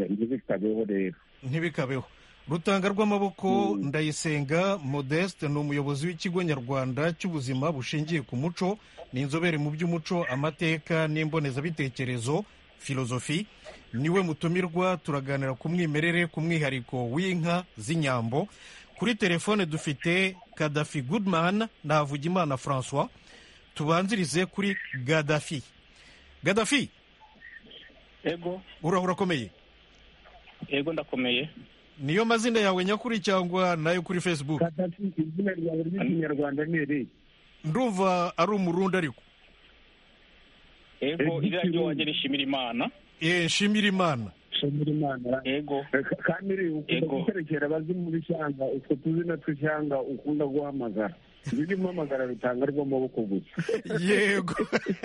ntibikabeho rero ntibikabeho rutanga rw'amaboko ndayisenga modeste ni umuyobozi w'ikigo nyarwanda cy'ubuzima bushingiye ku muco ni inzobere mu by'umuco amateka n'imbonezabitekerezo filozofi niwe mutumirwa turaganira ku mwimerere ku mwihariko w'inka z'inyambo kuri telefone dufite kadafi goodman navugimana francois tubanzirize kuri gadafi gadafi yego urahura akomeye yego ndakomeye niyo mazina yawe nyakuri cyangwa nayo kuri facebook katatu izina ryawe ry'ikinyarwanda ni iri ndumva ari umurundi ariko yego Ego, izina ry'iwanjye rishimira imana eh nshimira imana shimira imana yego kandi uri ukunda Yego. guterekera abazimu b'ishyanga utwo tuzina tw'ishyanga ukunda guhamagara ibyo urimo uhamagara rutanga rw'amaboko gusa yego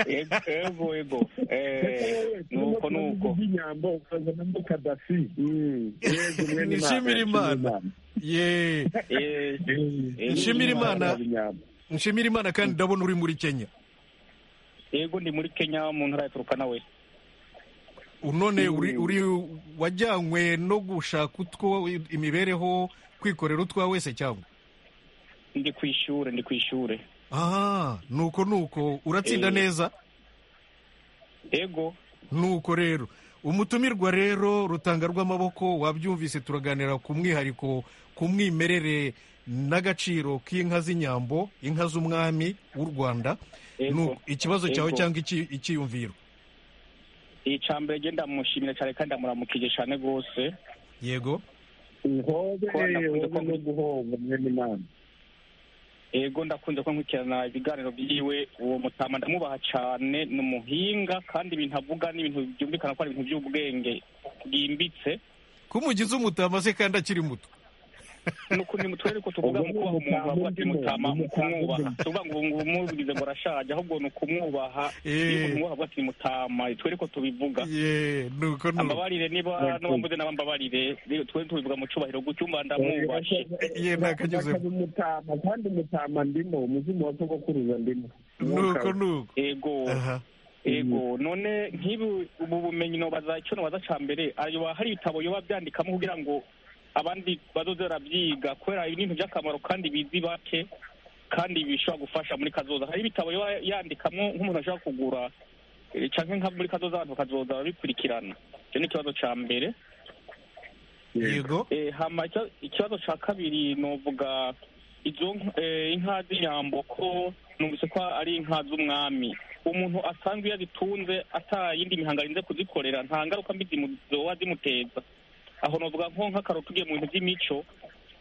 yego yego yego Eh, nuko nuko inyambo ukazanamo kadafi Mm. Yego, mwene Imana, Nishimire Imana. ye Eh, Mm. Nshimire Imana. Inyambo. nshimira imana kandi ndabona uri muri kenya yego ndi muri kenya mu ntara ya turuka nawe unone uri uri wajyanywe no gushaka utwo imibereho kwikorera utwa wese cyangwa ndi ku ishuri ndi ku ishuri aha nuko nuko uratsinda Eh. neza yego nuko rero umutumirwa rero rutanga rw'amaboko wabyumvise turaganira ku mwihariko ku mwimerere n'agaciro k'inka z'inyambo inka z'umwami w'u rwanda yego Nuko ikibazo cyawe Yego. cyangwa iki- icyiyumviro icambere genda ndamushimira cyane kandi ndamuramukije cyane rwose yego Uhobe, Ko nakunze uhobe ko- no guhomba mwene imana yego ndakunze ko nkurikirana ibiganiro byiwe uwo mutama ndamubaha cyane ni umuhinga kandi ibintu avuga ni ibintu byumvikana ko ari ibintu by'ubwenge bwimbitse ko umugize umutama se kandi akiri muto ni ukuntu mutwerere ko tuvuga ngo kubaha umuntu wavuga ati mutama mu kumwubaha tuvuga ngo ngo umubwize ngo arashaje ahubwo ni ukumwubaha Eh. iyo umwubaha avuga ati mutama twere ko tubivuga ye nuko nuko ambabarire niba n'uwambuze n'abambabarire twe tubivuga mu cyubahiro gucyumba ndamwubashye ye nakanyuzemo Akazi umutama kandi umutama ndimo umuzimu wa sogokuruza ndimo nuko nuko ego aha ego none nk'ibi ubu bumenyi nobaza icyo nobaza cya mbere ayo ba- hari ibitabo yoba byandikamo kugira ngo abandi bazoze barabyiga kubera ibintu by'akamaro kandi bizi bake kandi bishobora gufasha muri kazoza hari ibitabo yoba yandikamo nk'umuntu ashobora kugura eh, canke nka muri kazoza abantu bakazoza babikurikirana icyo ni ikibazo cya mbere yego Eh, hama icyo- ikibazo cya kabiri novuga izo nk- eh, inka z'inyambo ko numvise ko ari inka z'umwami umuntu asanzwe iyo azitunze atayindi mihango arinze kuzikorera nta ngaruka mbi zimu- zoba zimuteza aho novuga nko nk'akararo tugiye mu bintu by'imico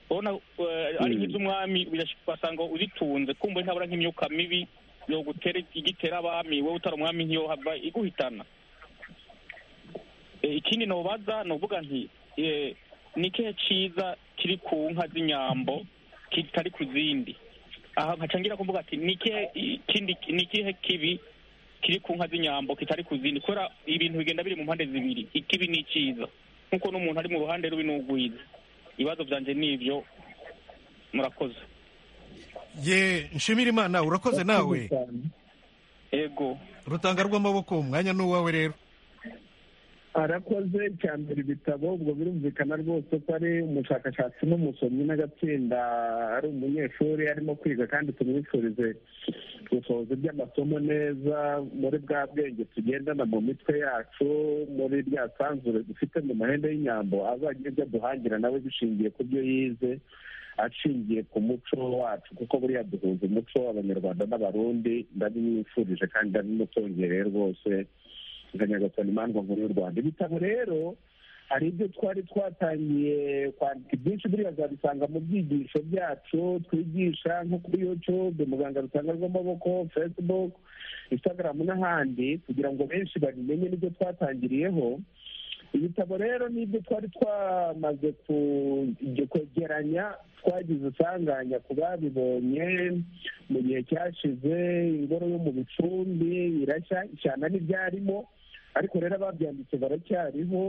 urabona eh, ari nk'iz'umwami birash- ugasanga uzitunze kumva ntabura nk'imyuka mibi yogutera igitera abami wowe utari umwami ntiyohava iguhitana Eh, ikindi nobaza novuga nti eh, ni ikihe ciza kiri ku nka z'inyambo kitari ku zindi aha nkacangira kuvuga ati ni ikihe i- kindi ni ikihe kibi kiri ku nka z'inyambo kitari ku zindi kubera ibintu bigenda biri mu mpande zibiri ikibi ni iciza nk'uko n'umuntu ari mu ruhande rubi n'ugwiza ibibazo byanje ni ibyo murakoze ye nshimira imana urakoze nawe ego rutanga rw'amaboko umwanya ni uwawe rero arakoze cya mbere ibitabo ubwo birumvikana rwose ko ari umushakashatsi n'umusomyi n'agatsinda ari umunyeshuri arimo kwiga kandi tumwifurize gusohoza iby'amasomo neza muri bwa bwenge tugendana mu mitwe yacu muri rya sanzure dufite mu mahembe y'inyambo azagire ibyo aduhangira nawe bishingiye ku byo yize ashingiye ku muco wacu kuko buriya duhuza umuco abanyarwanda n'abarundi ndabimwifurije kandi ndabimutongereye rwose nkanyagasani imandwa nkuru y'u rwanda ibitabo rero hari ibyo twari twatangiye kwandika ibyinshi buriya uzabisanga mu byigisho byacu twigisha nko kuri youtube muganga rutanga rw'amaboko facebook instagram n'ahandi kugira ngo benshi babimenye n'ibyo twatangiriyeho ibitabo rero ni ibyo twari twamaze ku- kwegeranya twagize usanganya ku babibonye mu gihe cyashize ingoro yo mu bicumbi irashya ishyana n'ibyarimo ariko rero ababyanditse baracyariho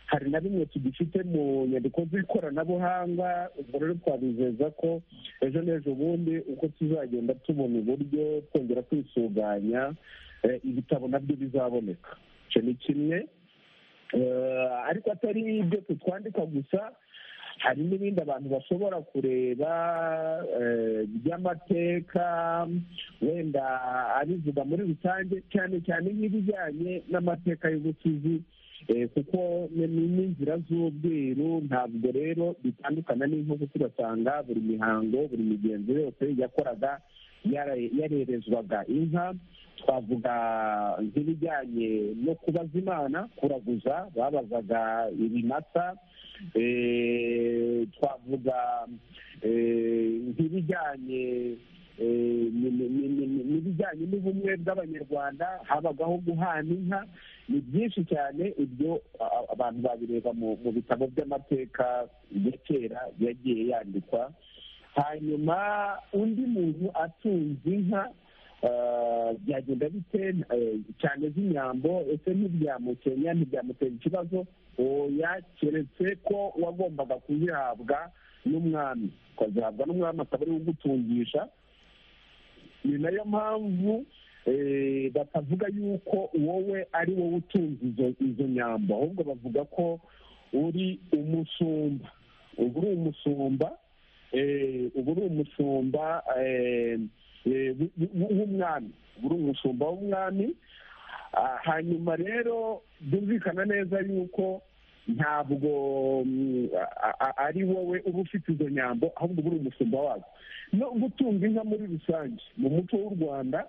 hari na bimwe tugifite mu nyandiko z'ikoranabuhanga ubwo rero twabizeza ko ejo n'ejo bundi uko tuzagenda tubona uburyo twongera kwisuganya eh, ibitabo nabyo bizaboneka icyo ni kimwe Eh, ariko atari ibyo tutwandika gusa hari n'ibindi abantu bashobora kureba eh, by'amateka wenda abivuga muri rusange cyane cyane nk'ibijyanye n'amateka y'ubusizi eh, kuko ni- ni n'inzira z'ubwiru ntabwo rero bitandukana n'inko kuko ugasanga buri mihango buri migenzo yose yakoraga yara- yarerezwaga inka twavuga nk'ibijyanye no kubaza imana kuraguza babazaga ibimasa eh, twavuga eh, nk'ibijyanye eh, ni- ni- ni- ni- ni- n'ibijyanye n'ubumwe bw'abanyarwanda habagaho guhana inka ni byinshi cyane ibyo a- a- abantu babireba mu mu bitabo by'amateka ya kera yagiye yandikwa hanyuma undi muntu atunze inka eh, byagenda bite eh, cyane z'inyambo ese ntibyamukenya ntibyamutera ikibazo oya keretse ko wagombaga kuzihabwa n'umwami ukazihabwa n'umwami akaba ariwe ugutungisha ni nayo mpamvu eh, batavuga yuko wowe ari wowe utunze izo- izo nyambo ahubwo bavuga ko uri umusumba uba uri umusumba eh, ubu uri umushumba eh, eh, w- w- w'umwami ubu uri umushumba w'umwami Ah, hanyuma rero byumvikana neza yuko ntabwo mm, a- a- ari wowe uba ufite izo nyambo ahubwo uba uri umushumba wazo no gutunga inka muri rusange mu muco w'u rwanda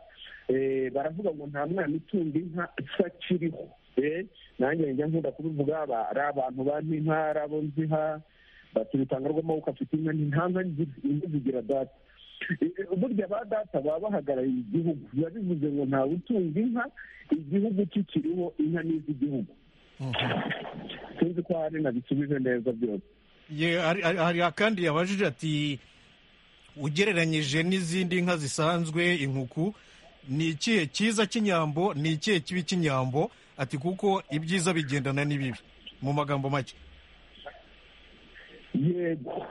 eh, baravuga ngo nta mwana utunga inka isakiriho Eh, nanjye njya nkunda kubivuga aba- ari abantu bampa inka ari abo nziha bati rutanga rw'amaboko afite inka ni nta nka nzi- inka zigira data Eh, eh, burya ba data baba bahagarariye igihugu biba bivuze ngo ntawe utunga inka igihugu kikiriho inka n'iz'igihugu sinzi ko hari nabisubije neza byose Ye- hari- hari hari akandi yabajije ati ugereranyije n'izindi nka zisanzwe inkuku ni ikihe cyiza cy'inyambo ni ikihe kibi cy'inyambo ati kuko ibyiza bigendana n'ibibi mu magambo make yego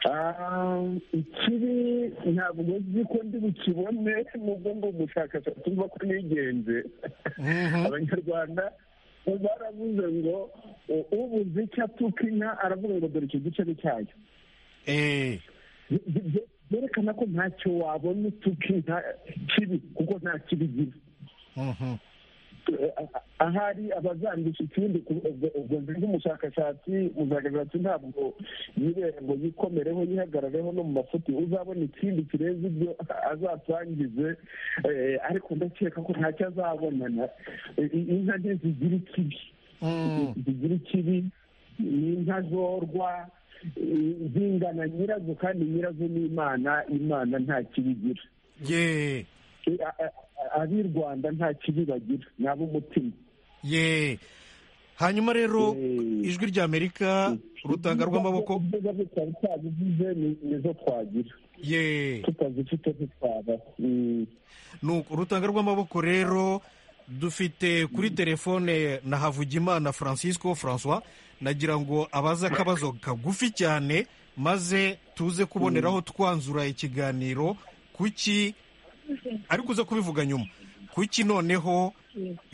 Ah, ikibi ntabwo nzi ko ndi bukibone nubwo ngo umushakashatsi uva ko nigenze Mhm. abanyarwanda baravuze ngo u- ubuze icyo atuka inka aravuga ngo dore icyo gice ni cyayo Eh, Bye- bye- byerekana ko ntacyo wabona utuka inka kibi kuko nta kibi igira mhm. Eh, ah- ahari abazandisha ikindi ku- ubwo ubwo nzi nk'umushakashatsi umushakashatsi ntabwo yibere ngo yikomereho yihagarareho no mu mafuti uzabona ikindi kirenze ibyo azasangize eh, ariko ndakeka ko ntacyo azabonana Eh, i- inka nke zigira ikibi Mm. zigira ikibi ni inka zorwa eh, zingana nyirazo kandi nyirazo ni imana imana nta kibi igira ye A- a- a- ab'i rwanda nta kibi bagira ni ab'umutima ye hanyuma rero Eh. ijwi ry'amerika rutanga rw'amaboko ibyiza byo twari twabivuze ni- nizo twagira ye tutazifite ntitwaba Nuko urutanga rw'amaboko rero dufite kuri telefone na havugimana francisco francois nagira ngo abaze akabazo kagufi cyane maze tuze kuboneraho twanzura ikiganiro kuki ariko uze kubivuga nyuma kuki noneho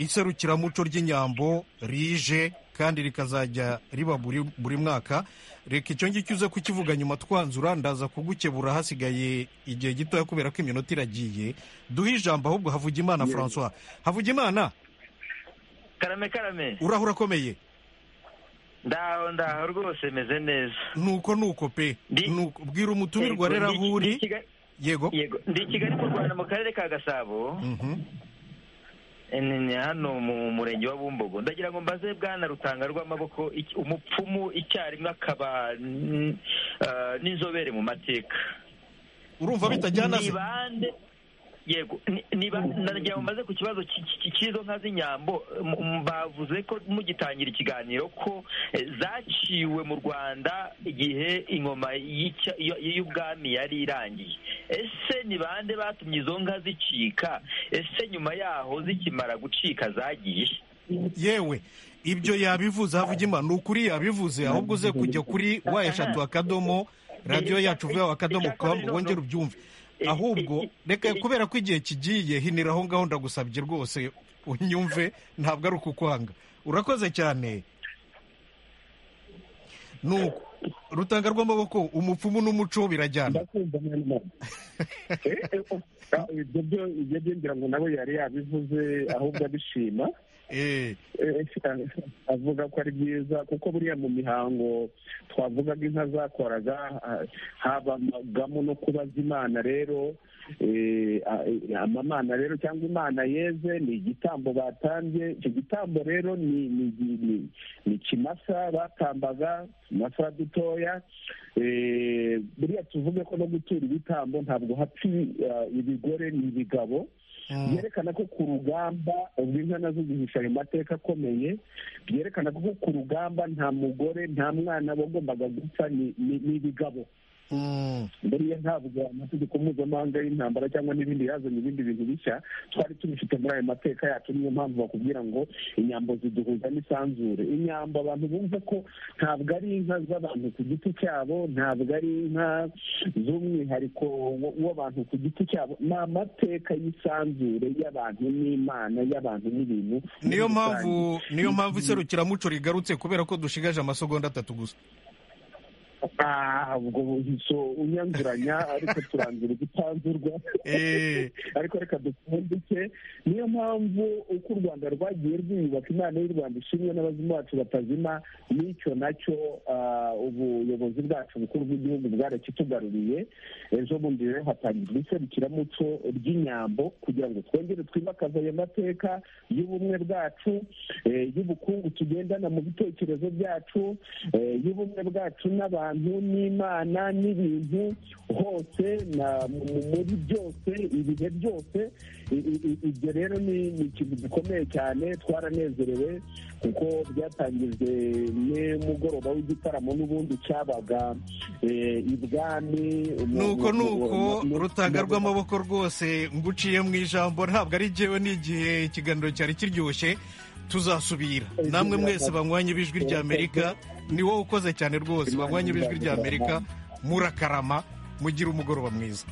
iserukiramuco ry'inyambo rije kandi rikazajya riba buri, buri mwaka reka icyo ngicyo uze kukivuga nyuma twanzura ndaza kugukebura hasigaye igihe gitoya kubera ko iminota iragiye duhe ijambo ahubwo havugimana francois havugimana karame karame uraho urakomeye ndaho ndaho rwose meze neza nuko nuko pe Ndi- nuko bwira umutumirwa rero aho uri Ndi i Kigali- yego yego ndi i kigali mu rwanda mu karere ka gasabo Mhm. Eh, ni- ni hano mu murenge wa bumbogo ndagira ngo mbaze bwana rutanga rw'amaboko iki- umupfumu icyarimwe akaba mm, eh, n'inzobere mu mateka urumva bitajyana se ni bande yego ni- ni ba- ndagira ngo mbaze ku kibazo cy- cy- cy'izo nka z'inyambo m- m- bavuze ko mugitangira ikiganiro ko eh, zaciwe mu rwanda igihe ingoma y'icya- y- y'ubwami yari irangiye ese ni bande batumye izo nka zicika ese nyuma yaho zikimara gucika zagiye yewe ibyo yabivuze havugimana ni ukuri yabivuze ahubwo uze kujya kuri wa eshatu akadomo radiyo yacu vuba akadomo kamu wongere ubyumve ahubwo reka kubera ko igihe kigiye hinira aho ngaho ndagusabye rwose unyumve ntabwo ari ukukwanga urakoze cyane nuko rutanga rw'amaboko umupfumu n'umuco birajyana ndakumva mwana mwana. Eh, eh, oh, ah, ibyo byo ibyo byo ngira ngo nabo yari yabivuze ahubwo abishima Eh, Eh, avuga ko ari byiza kuko buriya mu mihango twavugaga inka zakoraga ah, habagamo no kubaza imana rero eh, ah, eh, amamana rero cyangwa imana yeze ni igitambo batambye icyo gitambo rero ni ni- ni- ni- ni ikimasa batambaga utumasa dutoya Eh, buriya tuvuge ko no gutura ibitambo ntabwo hapfa ah, ibigore ni ibigabo mm, byerekana ko ku rugamba ubwo inka nazo zihisha ayo mateka akomeye byerekana ko ku rugamba nta mugore nta mwana bagombaga gupfa ni- ni ni ibigabo mm, buriya ntabwo amategeko mpuzamahanga y'intambara cyangwa n'ibindi yazanye ibindi bintu bishya twari tubifite muri ayo mateka yacu niyo mpamvu bakubwira ngo inyambo ziduhuza n'isanzure inyambo abantu bumva ko ntabwo ari inka z'abantu ku giti cyabo ntabwo ari inka z'umwihariko w- w'abantu ku giti cyabo ni amateka y'isanzure y'abantu n'imana y'abantu n'ibintu niyo muri mpamvu rusange. niyo mpamvu iserukiramuco rigarutse kubera ko dushigaje amasegonda atatu gusa Ah, ubwo buhiso unyanzuranya ariko turanzura igitanzurwa Eh, ariko reka dupfundike niyo mpamvu uko u rwanda rwagiye rwiyubaka imana y'u rwanda ishimwe n'abazima bacu batazima n'icyo nacyo ah, ubuyobozi bwacu bukuru bw'igihugu bwarakitugaruriye ejo bundi rero hatangizwa iserukiramuco ry'inyambo kugira ngo twongere twimakaze ayo mateka y'ubumwe bwacu eh, y'ubukungu tugendana mu bitekerezo byacu eh, y'ubumwe bwacu n'abantu abantu n'imana n'ibintu hose muri byose ibihe byose ibyo rero ni ikintu gikomeye cyane twaranezerewe kuko byatangijwe n'umugoroba w'igitaramo n'ubundi cyabaga ibwami nuko nuko rutaga rw'amaboko rwose nguciye mu ijambo ntabwo ari njyewe n'igihe ikiganiro cyari kiryoshye tuzasubira namwe mwese banywanye ibijwi ry'amerika ni wowe ukoze cyane rwose banywanye ibijwi ry'amerika murakarama mugira umugoroba mwiza